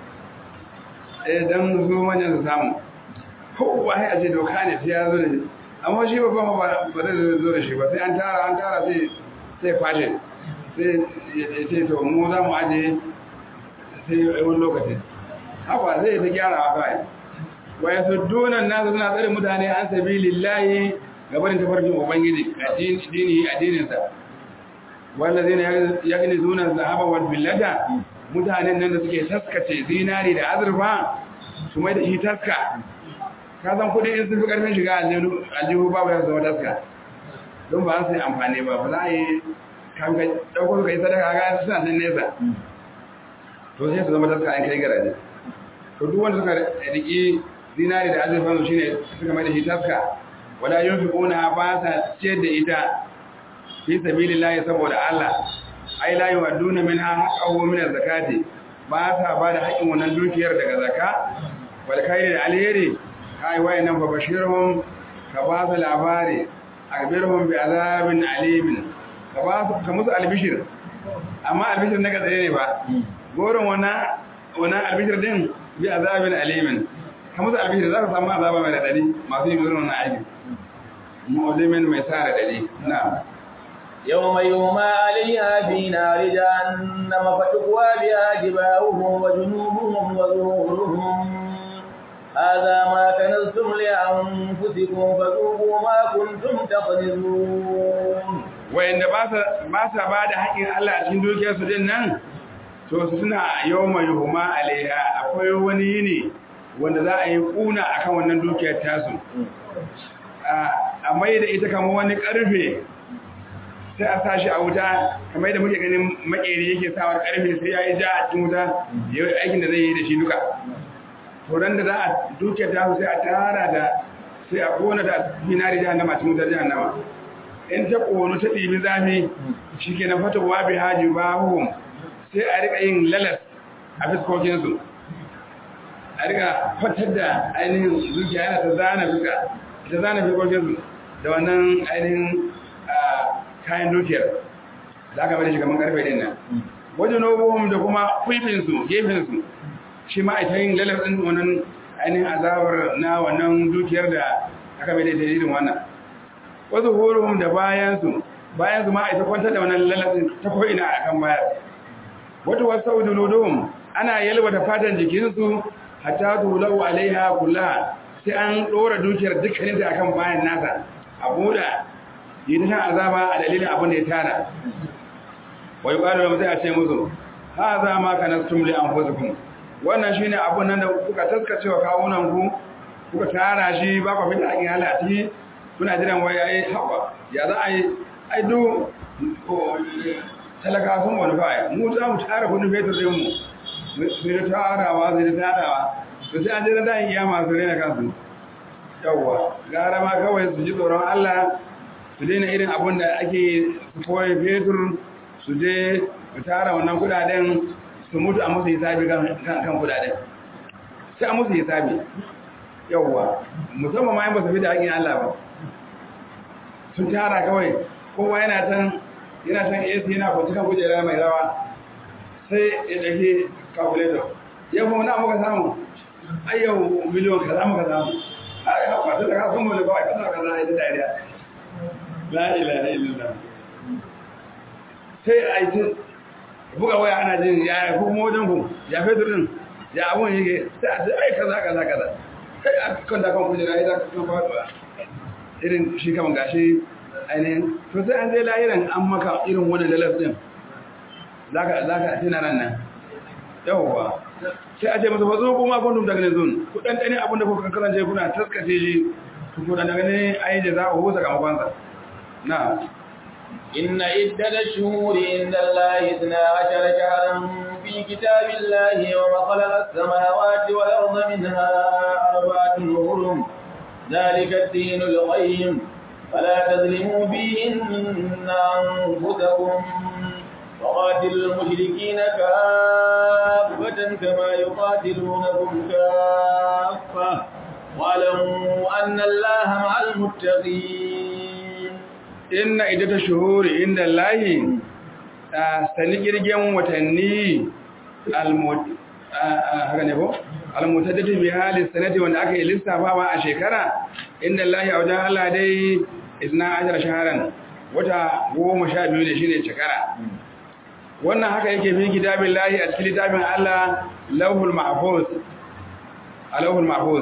eh dan su manyan su samu kowa ya ce doka ne sai ya zo da shi amma shi babban ba zai zo da shi ba sai an tara an tara sai sai fashe sai ya ce to mu za mu ajiye sai wani lokaci haka zai ta gyara wa kai wa ya suddunan nasu suna tsare mutane an sabi lillahi gabanin tafarkin ubangiji addini addininsa wanda zai ya gini zuna zahaba wal billata mutanen nan da suke taskace zinari da azurfa su mai da shi taska ka san kudi in sun fi karfin shiga aljihu babu ya zama taska don ba su yi amfani ba ba za a yi kanka ɗaukar ka yi sadaka ga suna nan nesa to sai su zama taska an kai garaje to duk wanda suka riki zinari da azurfan su shine suka mai da shi taska wala yunfiquna ba sa ciyar da ita fi sabilillahi saboda Allah ai la yuwadduna minha haqqahu min zakati ba sa ba da haƙin wannan dukiyar daga zakka wal khairi da alheri kai wayannan fa bashirhum ka ba su labari akbirhum bi azabin alimin ka ba su ka musu albishir amma albishir na gaza ne ba goron wana wana albishir din bi azabin alimin ka musu albishir za ka samu azaba mai radadi masu yin irin wannan aiki mu'limin mai sa radadi na'am يوم يوم عليها في نار جهنم فتقوى بها جباههم وجنوبهم وظهورهم هذا ما كنزتم لأنفسكم فذوقوا ما كنتم تقدرون وإن ba sa ba da haƙin Allah a cikin dukiyarsu din nan to suna yawma yuhuma alaiha akwai wani yini wanda za a yi kuna akan wannan dukiyar tasu a mai da ita kamar wani karfe sai a sa shi a wuta kamar yadda muke ganin makeri yake sawar karfe sai ya yi ja a cikin wuta ya yi aikin da zai yi da shi duka horon da za a duke ta sai a tara da sai a kona da binari jahannama cikin wutar jahannama in ta kono ta ɗibi zafi shi ke na fata wa bi haji ba hukum sai a rika yin lalas a fiskokinsu a rika fatar da ainihin zuciya yana ta zana fuska ta zana fiskokinsu da wannan ainihin kayan dukiyar da aka bada shi kamar karfe din nan wajen nobuhum da kuma kwifinsu gefensu shi ma ita yin lalar ɗin wannan ainihin azabar na wannan dukiyar da aka bada ita irin wannan wasu horuhum da bayansu bayansu ma ita kwantar da wannan lalar ɗin ta ko'ina a kan bayar wata wasu uduluduhum ana yalwata fatan jikinsu hatta tulau alaiha kula sai an ɗora dukiyar dukkaninta akan bayan nasa a buɗa yi ta shan azaba a dalilin abin da ya tara wai ƙwaro da mutai a ce musu ha za ma ka na stumli an fuzukun wannan shine abun nan da kuka taskace wa kawunan ku kuka tara shi ba ku fita hakin Allah a ciki kuna jiran wai ai hawa ya za a yi ai du talaka sun wani fa mu za mu tara kudin fetur din mu su da tarawa su da tarawa to sai an jira da iya masu rena kansu yawwa gara ma kawai su ji tsoron Allah su daina irin abun da ake su koyi fetur su je su tara wannan kudaden su mutu a musu hisabi kan kudaden sai a musu hisabi yawwa musamman ma yin ba su fi da haƙin Allah ba sun tara kawai kowa yana can yana can AC yana kwanci kan kujera mai rawa sai ya ɗauki calculator yau kuma na muka samu ai yau miliyon kaza muka samu ai haka ta daga sun mulki kawai kaza kaza ai da dariya la ilaha illallah sai a yi buga waya ana jin ya ko kuma wajen ku ya fetur din ya abun yake sai a ce ai kaza kaza kaza kai a kan da kan kujera ya zaka kan faduwa irin shi kaman gashi ainihin to sai an zai lahiran an maka irin wani lalas din zaka zaka tuna ran nan yawwa sai a ce masa fazo kuma kun daga ne zun ku dan dane abin da kuka karance kuna taskace shi ku dan daga ne ai da za ku husa sakamakon sa na إن عدة الشهور عند الله اثنا عشر شهرا في كتاب الله وما خلق السماوات والأرض منها أربعة هرم ذلك الدين القيم فلا تظلموا فيهن أنفسكم وقاتلوا المشركين كافة كما يقاتلونكم كافة واعلموا أن الله مع المتقين إن عدة الشهور عند الله sani kirgen watanni almutaddati bi hali sanati wanda aka yi lissafawa a shekara inda Allah a wajen Allah dai isna ashara shaharan wata goma sha biyu ne shine shekara wannan haka yake fi kitabin lahi a cikin littafin Allah lauhul mahfuz a lauhul mahfuz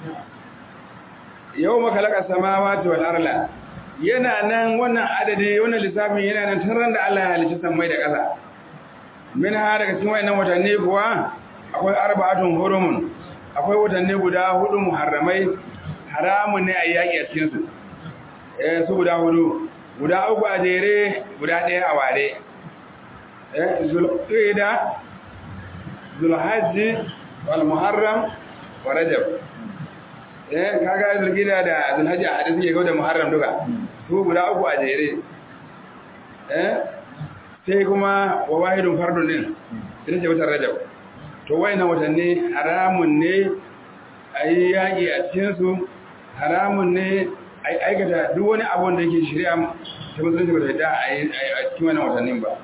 yau makalaka samawati wal arla yana nan wannan adadi wannan lissafin yana nan tun ran da Allah ya halicci sammai da ƙasa min ha daga cikin wayannan watanni kuwa akwai arba'atun hurumun akwai watanni guda hudu muharramai haramun ne a yaƙi a cikin su eh su guda hudu guda uku a jere guda ɗaya a ware eh zulqa'da zulhajji wal muharram wa rajab eh kaga zulqa'da da zulhajji a hadisi ke da muharram duka su guda uku a jere eh sai kuma wa wahidun fardun din ita ce watan rajab to wayannan watanni haramun ne a yi yaƙi a cikinsu haramun ne a yi aikata duk wani abun da yake shirya ta musulunci ba ta yadda a cikin wannan watannin ba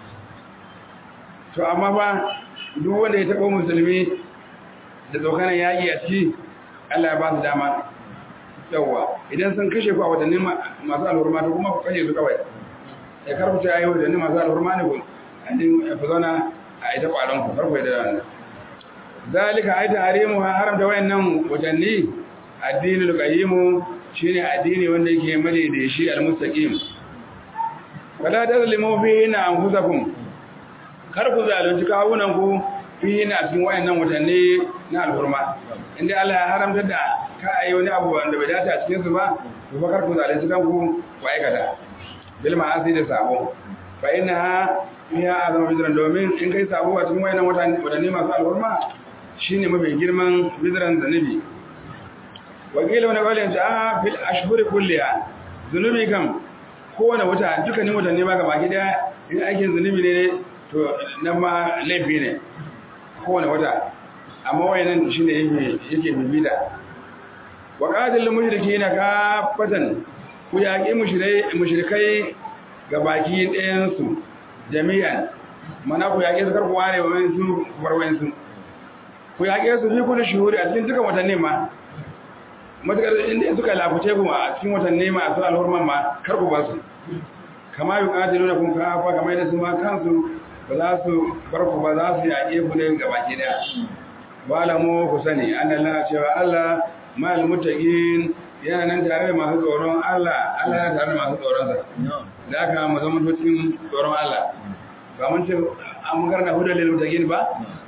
to amma ba duk wanda ya taɓa musulmi da tsokanan yaƙi a ciki allah ya ba su dama yawwa idan sun kashe ku a watannin masu alhurma to kuma ku kashe su kawai ya karfuta ya yi watannin masu alhurma ne ku an fi zauna a ita ƙwaron ku karfu da wannan zalika ai tahrimu haramta wayannan watanni addinul qayyim shine addini wanda yake mare da shi almustaqim wala tazlimu fihi anfusakum kar ku zalunci kawunan ku fihi na cikin wayannan watanni na alhurma inda Allah ya haramta da ka ayi wani abu wanda bai dace a cikin su ba to fa kar ku zalunci kanku ku aikata bil ma'asi da sabo fa innaha fiha azama bidran domin in kai sabo a cikin wayannan watanni masu alhurma shine mafi girman bidran zanibi wakila wani kwallon ta fil ashhuri kulliya zunubi kam kowane wata dukkanin watanni ba ga baki daya in aikin zunubi ne to nan ma laifi ne kowane wata amma wayannan shine yake yake bibida wa qatil mushrikeena kafatan ku yaqi mushrikai mushrikai ga baki ɗayan su jami'an mana ku yaqi su karku ware wayan su warwayan su ku yaƙe su fi kullu shuhuri a cikin dukkan watanni ma matakar inda suka lafuce ku a cikin watanni masu alhurman ma kar ku ba su kama yi ƙatilu da kun kafa kama yadda su ma kansu ba za su bar ku ba za su yaƙe ku ne ga baki daya ba la mu ku sani an Allah cewa Allah mal muttaqin yana nan tare da masu tsoron Allah Allah yana tare da masu tsoron sa da haka mu zama cikin tsoron Allah ba mun ce an karanta hudal lil muttaqin ba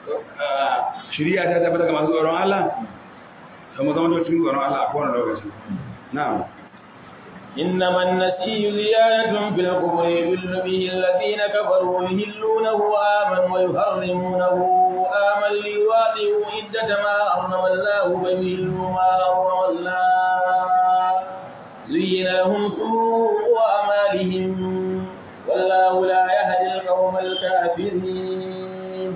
shiriya ta tabbata ga masu tsoron Allah to mu zama cikin tsoron Allah a kowane lokaci na'am إنما النسي زيادة في الكفر يضل به الذين كفروا يهلونه آمن ويحرمونه آمن ليواطئوا عدة ما حرم الله فيهلوا ما حرم الله زين لهم سوء أعمالهم والله لا يهدي القوم الكافرين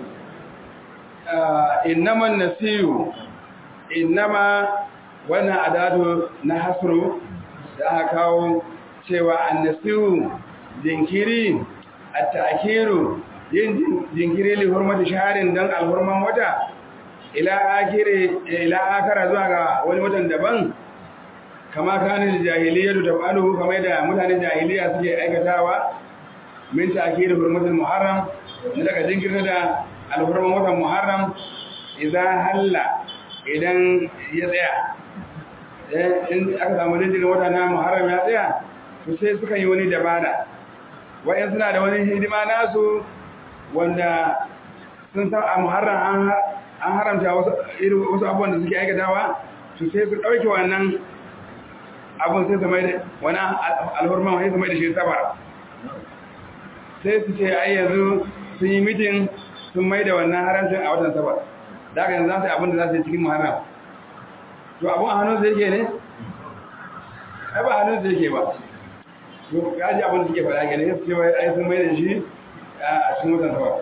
إنما النسي إنما وانا أداد نحصر da aka kawo cewa annasiru jinkiri a ta'akiru yin jinkiri li hurmati shaharin don alhurman wata ila akire ila akara zuwa ga wani watan daban kama kanin jahiliya da tabalu kamar da mutanen jahiliya suke aikatawa min ta'akiri hurmatul muharram ne daga jinkirta da alhurman watan muharram idan halla idan ya tsaya in aka samu jinjirin wata na muharram ya tsaya to sai suka yi wani dabara wa'yan suna da wani hidima nasu wanda sun san a muharram an haramta wasu abubuwan da suke aikatawa to sai su ɗauke wannan abun sai su mai da wani alhurman wani su mai da shi sabar sai su ce ai yanzu sun yi mitin sun mai da wannan haramcin a watan sabar da aka yanzu za su yi abin da za su yi cikin muharram to abun a hannunsa yake ne? ai ba hannunsa yake ba to gaji abin da suke faɗa gane ya suke wai ai sun mai da shi a cikin watan sabar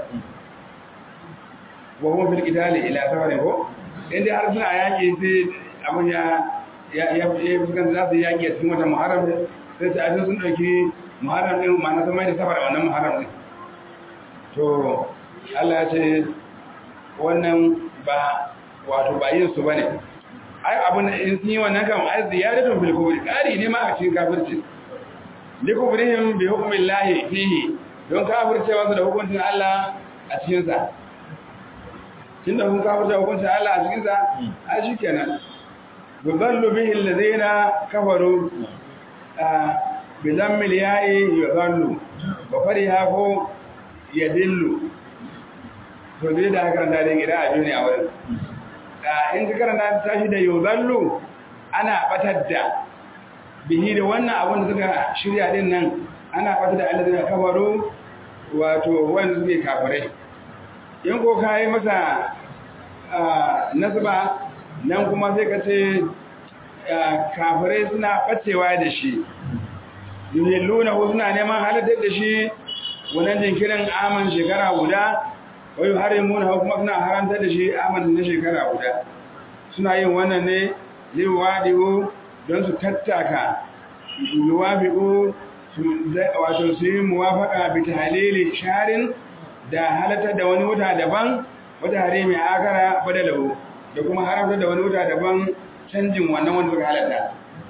wa kuma fil qitali ila safarin ko inda har suna yaƙi sai abin ya ya ya fuskanta za su yaƙi a cikin watan muharram sai su aje sun ɗauki muharram ɗin ma'ana sun mai da safar a wannan muharram ɗin to Allah ya ce wannan ba wato ba yin su bane ai abun in sun yi wannan kan ai ziyaratun fil kubri kari ne ma a cikin kafirci li kubrihim bi hukmillahi fihi don kafircewa su da hukuncin Allah a cikin sa kin da kun kafirce hukuncin Allah a cikin sa ai shikenan yudallu bihi alladhina kafaru bi dhammil ya'i yudallu wa fariha ko yadillu to dai da karanta da gida a duniya wurin in ka karanta ta shi da yuzallu ana batar da bihi da wannan abin da suka shirya din nan ana batar da alladina kafaru wato wanda suke kafirai in ko kai masa nasba nan kuma sai ka ce kafirai suna bacewa da shi yuhilluna suna neman halittar da shi wannan jinkirin aman shekara guda wai harimuna kuma suna haramta da shi aman na shekara guda suna yin wannan ne liwadi'u don su tattaka liwafi'u wato su yi muwafaka bi tahlili sharin da halatar da wani wuta daban wata harimi akara badalahu da kuma haramta da wani wuta daban canjin wannan wanda suka halatta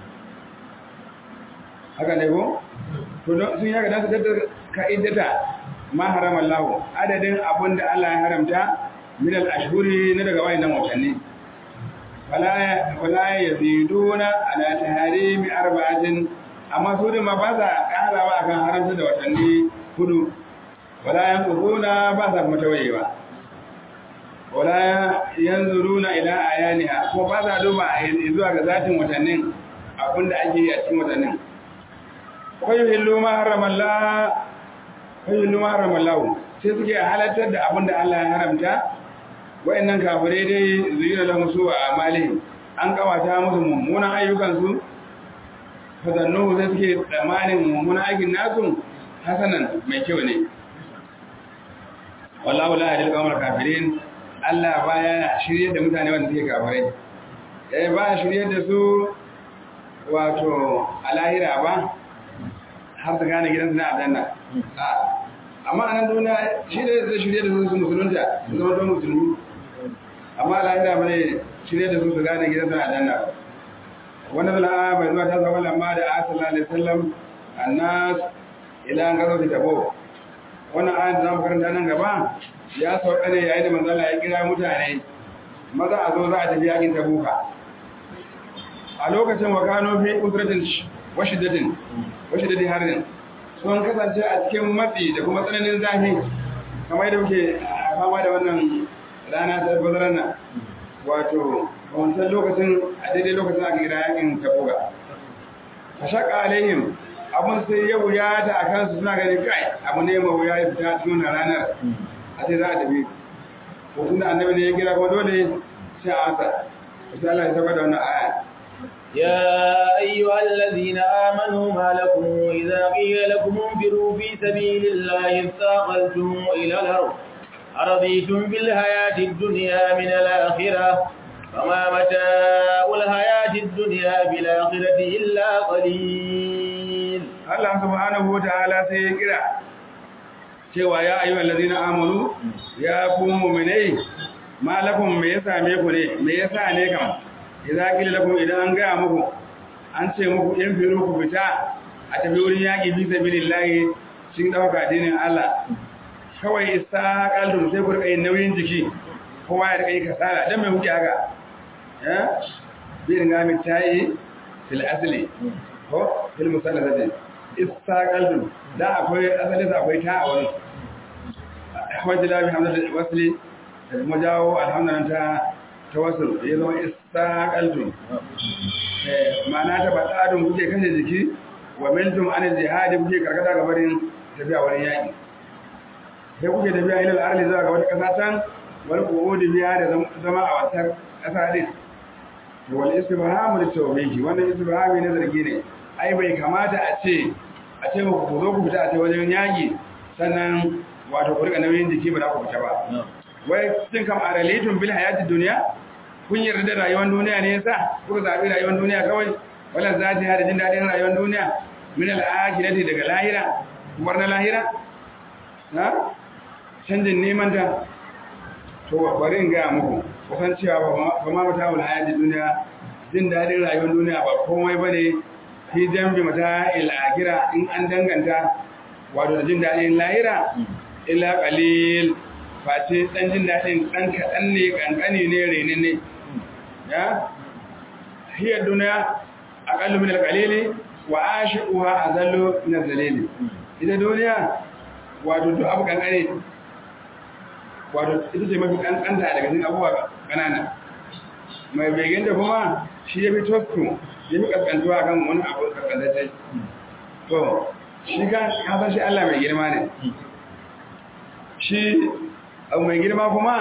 haka ne ko to sun yi haka don su tattaka ka'idata ma harama Allah adadin abin da Allah ya haramta min al-ashhuri na daga wayannan watanni wala wala yaziduna ala taharimi arba'atin amma su ma ba sa karawa akan haramta da watanni hudu wala yanquna ba sa mutawayewa wala yanzuruna ila ayaniha ko ba sa duba zuwa ga zatin watannin abinda ake yi a cikin watannin ko yuhillu ma harama Allah ayyun numa haramallahu sai suke halartar da abin da Allah ya haramta wayannan kafirai dai zuyira lahum su a amalihim an kawata musu mummunan ayyukan su fadannu sai suke tsammanin mummunan aikin nasu hasanan mai kyau ne wallahu la yahdil qawmal kafirin Allah baya shirye da mutane wanda suke kafirai eh ba shirye da su wato alahira ba har su gane gidansu na aljanna amma a nan duniya shi ne zai shirye da su su musulunta su zama don musulmi amma lahira ba ne shirye da su su gane gidansu na aljanna wanda zala bai zuwa ta zama lamma da asala alaihi sallam annas ila an gazo ta tabo wannan ayat da zamu karanta nan gaba ya sauka ne yayin da manzo Allah ya kira mutane maza a zo za a tafi yakin tabuka a lokacin wa kano fi usratin wa shiddatin wa shiddatin harin sun kasance a cikin matsi da kuma tsananin zafi kamar da muke fama da wannan rana ta bazarar nan wato a wancan lokacin a daidai lokacin aka gida yakin tabuga a shaƙa alaihim abun sai ya wuya ta a kansu suna ganin kai abu ne ma wuya ya fita cikin wannan ranar a ce za a tafi ko tun da annabi ne ya kira kuma dole sai a asa sai Allah ya saba da wannan aya يا أيها الذين آمنوا ما لكم إذا قيل لكم انفروا في سبيل الله اثاقلتم إلى الأرض أرضيتم بالحياة الدنيا من الآخرة فما متاع الحياة الدنيا بالآخرة إلا قليل Allah subhanahu wa ta'ala sai ya kira cewa ya ayyuhal ladina amanu ya ku mu'minai malakum me ya same ku ne me yasa ne kam idza qila lakum idan an ga muku an ce muku in firu ku fita a tafi wurin yaki bi sabilillahi shin dauka dinin Allah kawai istaqaltum sai ku rika yin nauyin jiki kowa ya rika yi kasala dan me kuke haka eh bi ringa mi tayi fil asli ko fil musallati istaqaltum da akwai asali da akwai ta a wani wajila bi hamdul wasli da kuma jawo alhamdulillah ta tawassul ya zama istaqaltum eh ma'ana ta badadun kuke kashe jiki wa miltum an jihadi kuke karkata ga barin tafiya wurin yaki sai kuke tafiya ilal arli zuwa ga wata kasa can wal qu'udi biya da zama a wata kasa din wal istibhamu litawbihi wannan istibhami ne zargi ne ai bai kamata a ce a ce muku ku zo ku fita a ce wajen yaki sannan wato ku rika nauyin jiki ba za ku fita ba wai sun kam aralitun bil hayatid dunya kun yarda da rayuwar duniya ne yasa kuka zabi rayuwar duniya kawai wala zati hada jin dadin rayuwar duniya min al akhirati daga lahira kubar na lahira ha canjin neman ta to bari in ga muku kusan cewa ba ma mata wal hayatid dunya jin dadin rayuwar duniya ba komai bane fi jambi mata il akhira in an danganta wato da jin dadin lahira illa qalil face dan jin dadin dan kadan ne kankani ne renin ne ya hiya dunya aqallu min al-qalili wa ashiquha azallu min al-zalili ita duniya wato duk abu kankane wato ita ce mafi kankanta daga cikin abubuwa kanana mai begen da kuma shi ya fi tosku ya fi kaskantuwa kan wani abu kaskantacce to shi kan hasan shi Allah mai girma ne shi abu mai girma kuma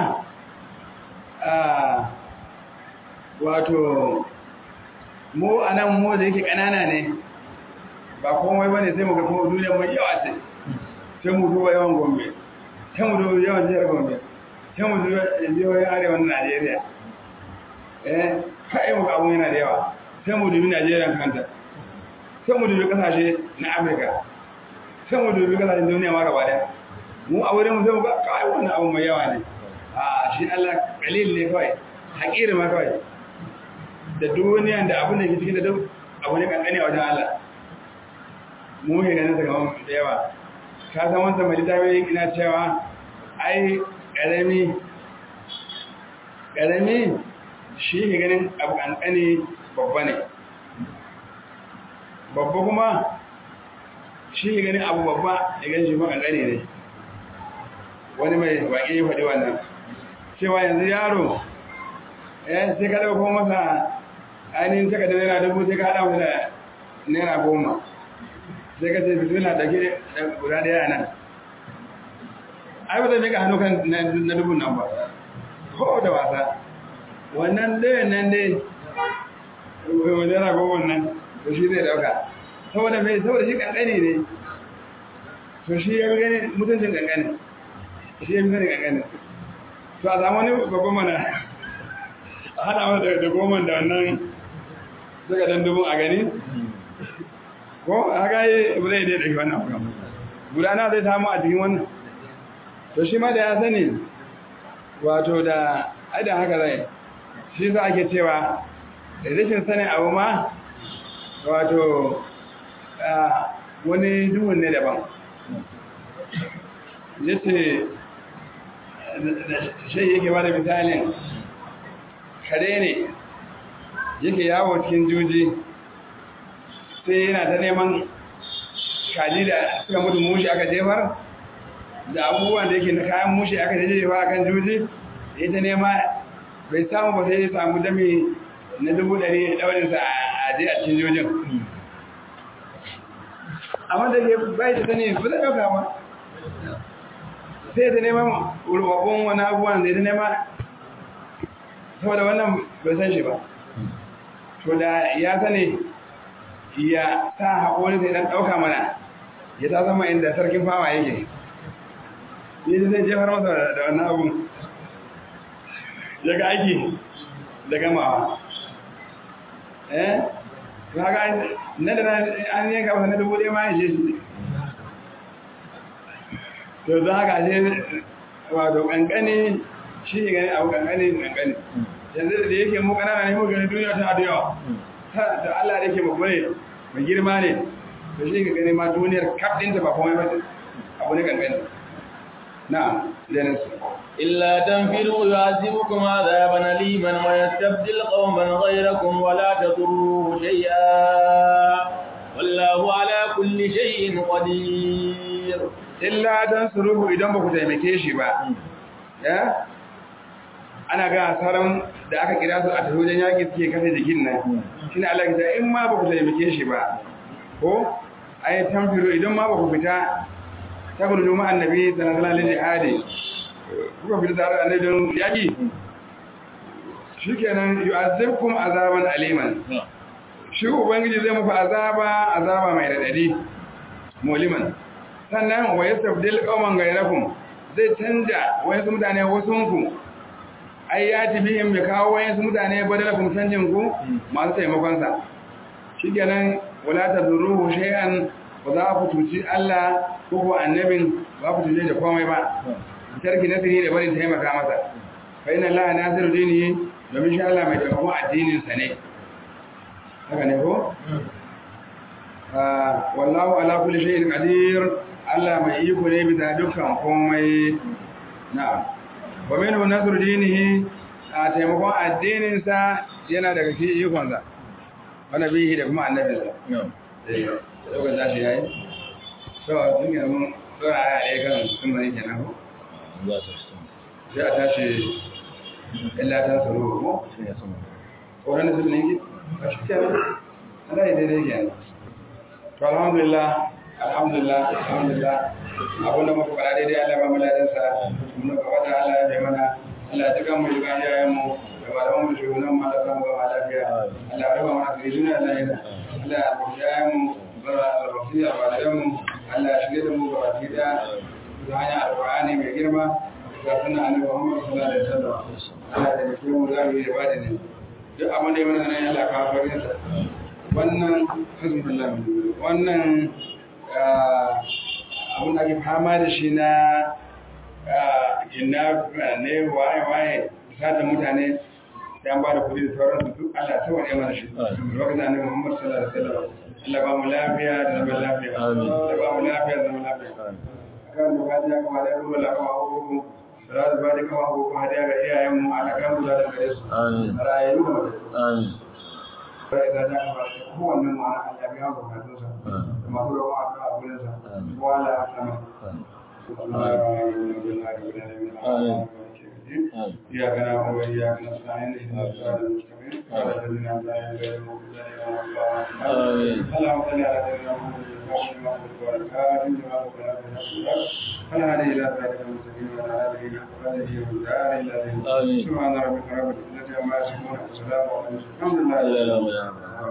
wato mu a nan mu da yake ƙanana ne ba komai ba ne sai mu ga kuma duniyar mai yawa ce sai mu duba yawan gombe sai mu duba yawan jihar gombe sai mu duba jihohin arewan najeriya eh kai mu abun yana da yawa sai mu dubi najeriya kanta sai mu dubi kasashe na afirka sai mu dubi kasashen duniya ma gaba daya mu a wurin mu sai mu ga kai wannan abu mai yawa ne a shi Allah kalil ne kawai hakiri ma kawai da duniya da abin da ke cikin da duk abu ne kankane a wajen Allah mu ne ganin sa gaban da yawa ka san wanda mai littafi ina cewa ai karami karami shi ne ganin abu kankane babba ne babba kuma shi ne ganin abu babba ya gani shi ma kankane ne wani mai waƙe ya faɗi wannan cewa yanzu yaro eh sai ka ɗauko masa ainihin taka da naira dubu sai ka haɗa masa da naira goma sai ka ce bisu na ɗauke guda ɗaya nan ai ba zai mika hannu kan na dubun nan ba ko da wasa wannan ɗayan nan dai naira goma nan to shi zai ɗauka saboda mai saboda shi ƙanƙani ne to shi ya gani mutuncin ƙanƙani shi ya fi sani ƙanƙani to a samu wani babban mana a haɗa masa da goma da wannan suka dan dubun a gani ko haka yi ba zai dai ɗauki wannan abu gudana zai samu a cikin wannan to shi ma da ya sani wato da aidan haka zai shi za ake cewa da rashin sanin abu ma wato wani duhun ne daban ya ce shai yake ba da misalin kare ne yake yawo cikin juji sai yana ta neman kaji da suka mutu mushi aka jefar da abubuwan da yake na kayan mushi aka jefar a kan juji ya ta nema bai samu ba sai ya samu dami na dubu ɗari ɗaurinsa a je a cikin jojin amma da ke bai da sani ba zai ɗauka ba sai ta neman rubabbun wani abubuwan zai ta nema saboda wannan bai san shi ba to da ya sani ya sa haƙori sai ɗan ɗauka mana ya ta zama inda sarkin fama yake yi da zai jefar masa da wannan abun ya ga aiki da gamawa eh kaga na da an yanka masa na dubu ɗaya ma ya ce shi to don haka ce wato kankani shi ne gani abu kankani kankani yanzu da yake mu kanana ne mu gani duniya ta da yawa da Allah da yake babba ne mai girma ne to shi ka gani ma duniyar kaf ɗinta ba komai ba abu ne kankani na lenin su إلا تنفروا يعذبكم عذابا أليما ويستبدل قوما غيركم ولا تضروه شيئا والله على كل شيء قدير illa dan suruhu idan ba ku taimake shi ba ya ana ga asaran da aka kira su a tahojen yaƙi suke kafe jikin nan shine Allah ya ce in ma ba ku taimake shi ba ko ai tamfiro idan ma ba ku fita ta gudu ma annabi sallallahu alaihi jihadi kuka fita tare da annabi don yaƙi shikenan yu'azzibkum azaban aliman shi ubangiji zai muku azaba azaba mai radadi muliman sannan wa yastabdil qauman ghayrakum zai canja wayansu mutane wasunku ai ya bihim ya kawo wayansu mutane badalakum canjin ku masu taimakon sa shikenan wala tadruhu shay'an ba za ku tuci Allah ko ko annabin ba ku tuje da komai ba tarki nasiri da barin taimaka masa fa inna Allah nasiru dinihi domin shi Allah mai taimakon addinin sa ne haka ne ko wallahu ala kulli shay'in qadir Allah mai iko ne bisa dukkan komai na'am wa minhu nasru dinihi a taimakon addinin sa yana daga shi ikon sa wa nabihi da kuma annabin sa eh lokacin da shi yayi to tun yanzu mun dora aya ɗaya kan sun bari kenan ko sai a tashi illa ta tsaro ko ko ran sun ne ki a shi kenan Allah ya daidai kenan to alhamdulillah alhamdulillah alhamdulillah abin da muka fara daidai Allah ba mu ladan sa mun ga wata Allah ya mana Allah ya tuka mu ga yayan mu da malaman mu shugunan mu da kan ba lafiya Allah ya raba mana da duniya da lahira Allah ya rubuta yayan mu bara rafiya ba da mu Allah ya shige da mu ga baki da da hanya alqur'ani mai girma ga sunna annabi Muhammad sallallahu alaihi wasallam Allah ya tafi mu da mu da bada ne duk abin da ya mana nan Allah ka farin sa wannan hasbunallah wannan abin da ake fama da shi na inna ne waye waye sata mutane da an ba da kudi da sauransu duk Allah ta wani mana shi lokacin annabi Muhammad sallallahu alaihi wasallam Allah ba mu lafiya da zaman lafiya Allah ba mu lafiya da zaman lafiya kan mu ga ya kuma da ruwa la kuma hukumu salatu ba da kuma hukumu hadiya ga iyayen mu Allah kan mu da gare su amin rayu amin sai da da ba kowanne mu ana Allah biya bukatun sa masu rawa a kan abin sa wala a sama إياك نعبد وإياك نستعين اهدنا الصراط المستقيم صراط الذين أنعمت عليهم غير المغضوب عليهم ولا الضالين اللهم صل على سيدنا محمد وعلى فلا هذه إلى صراط المستقيم وعلى آله حق قدره ومقداره الذي سبحان ربك رب العزة عما يصفون وسلام على المرسلين الحمد لله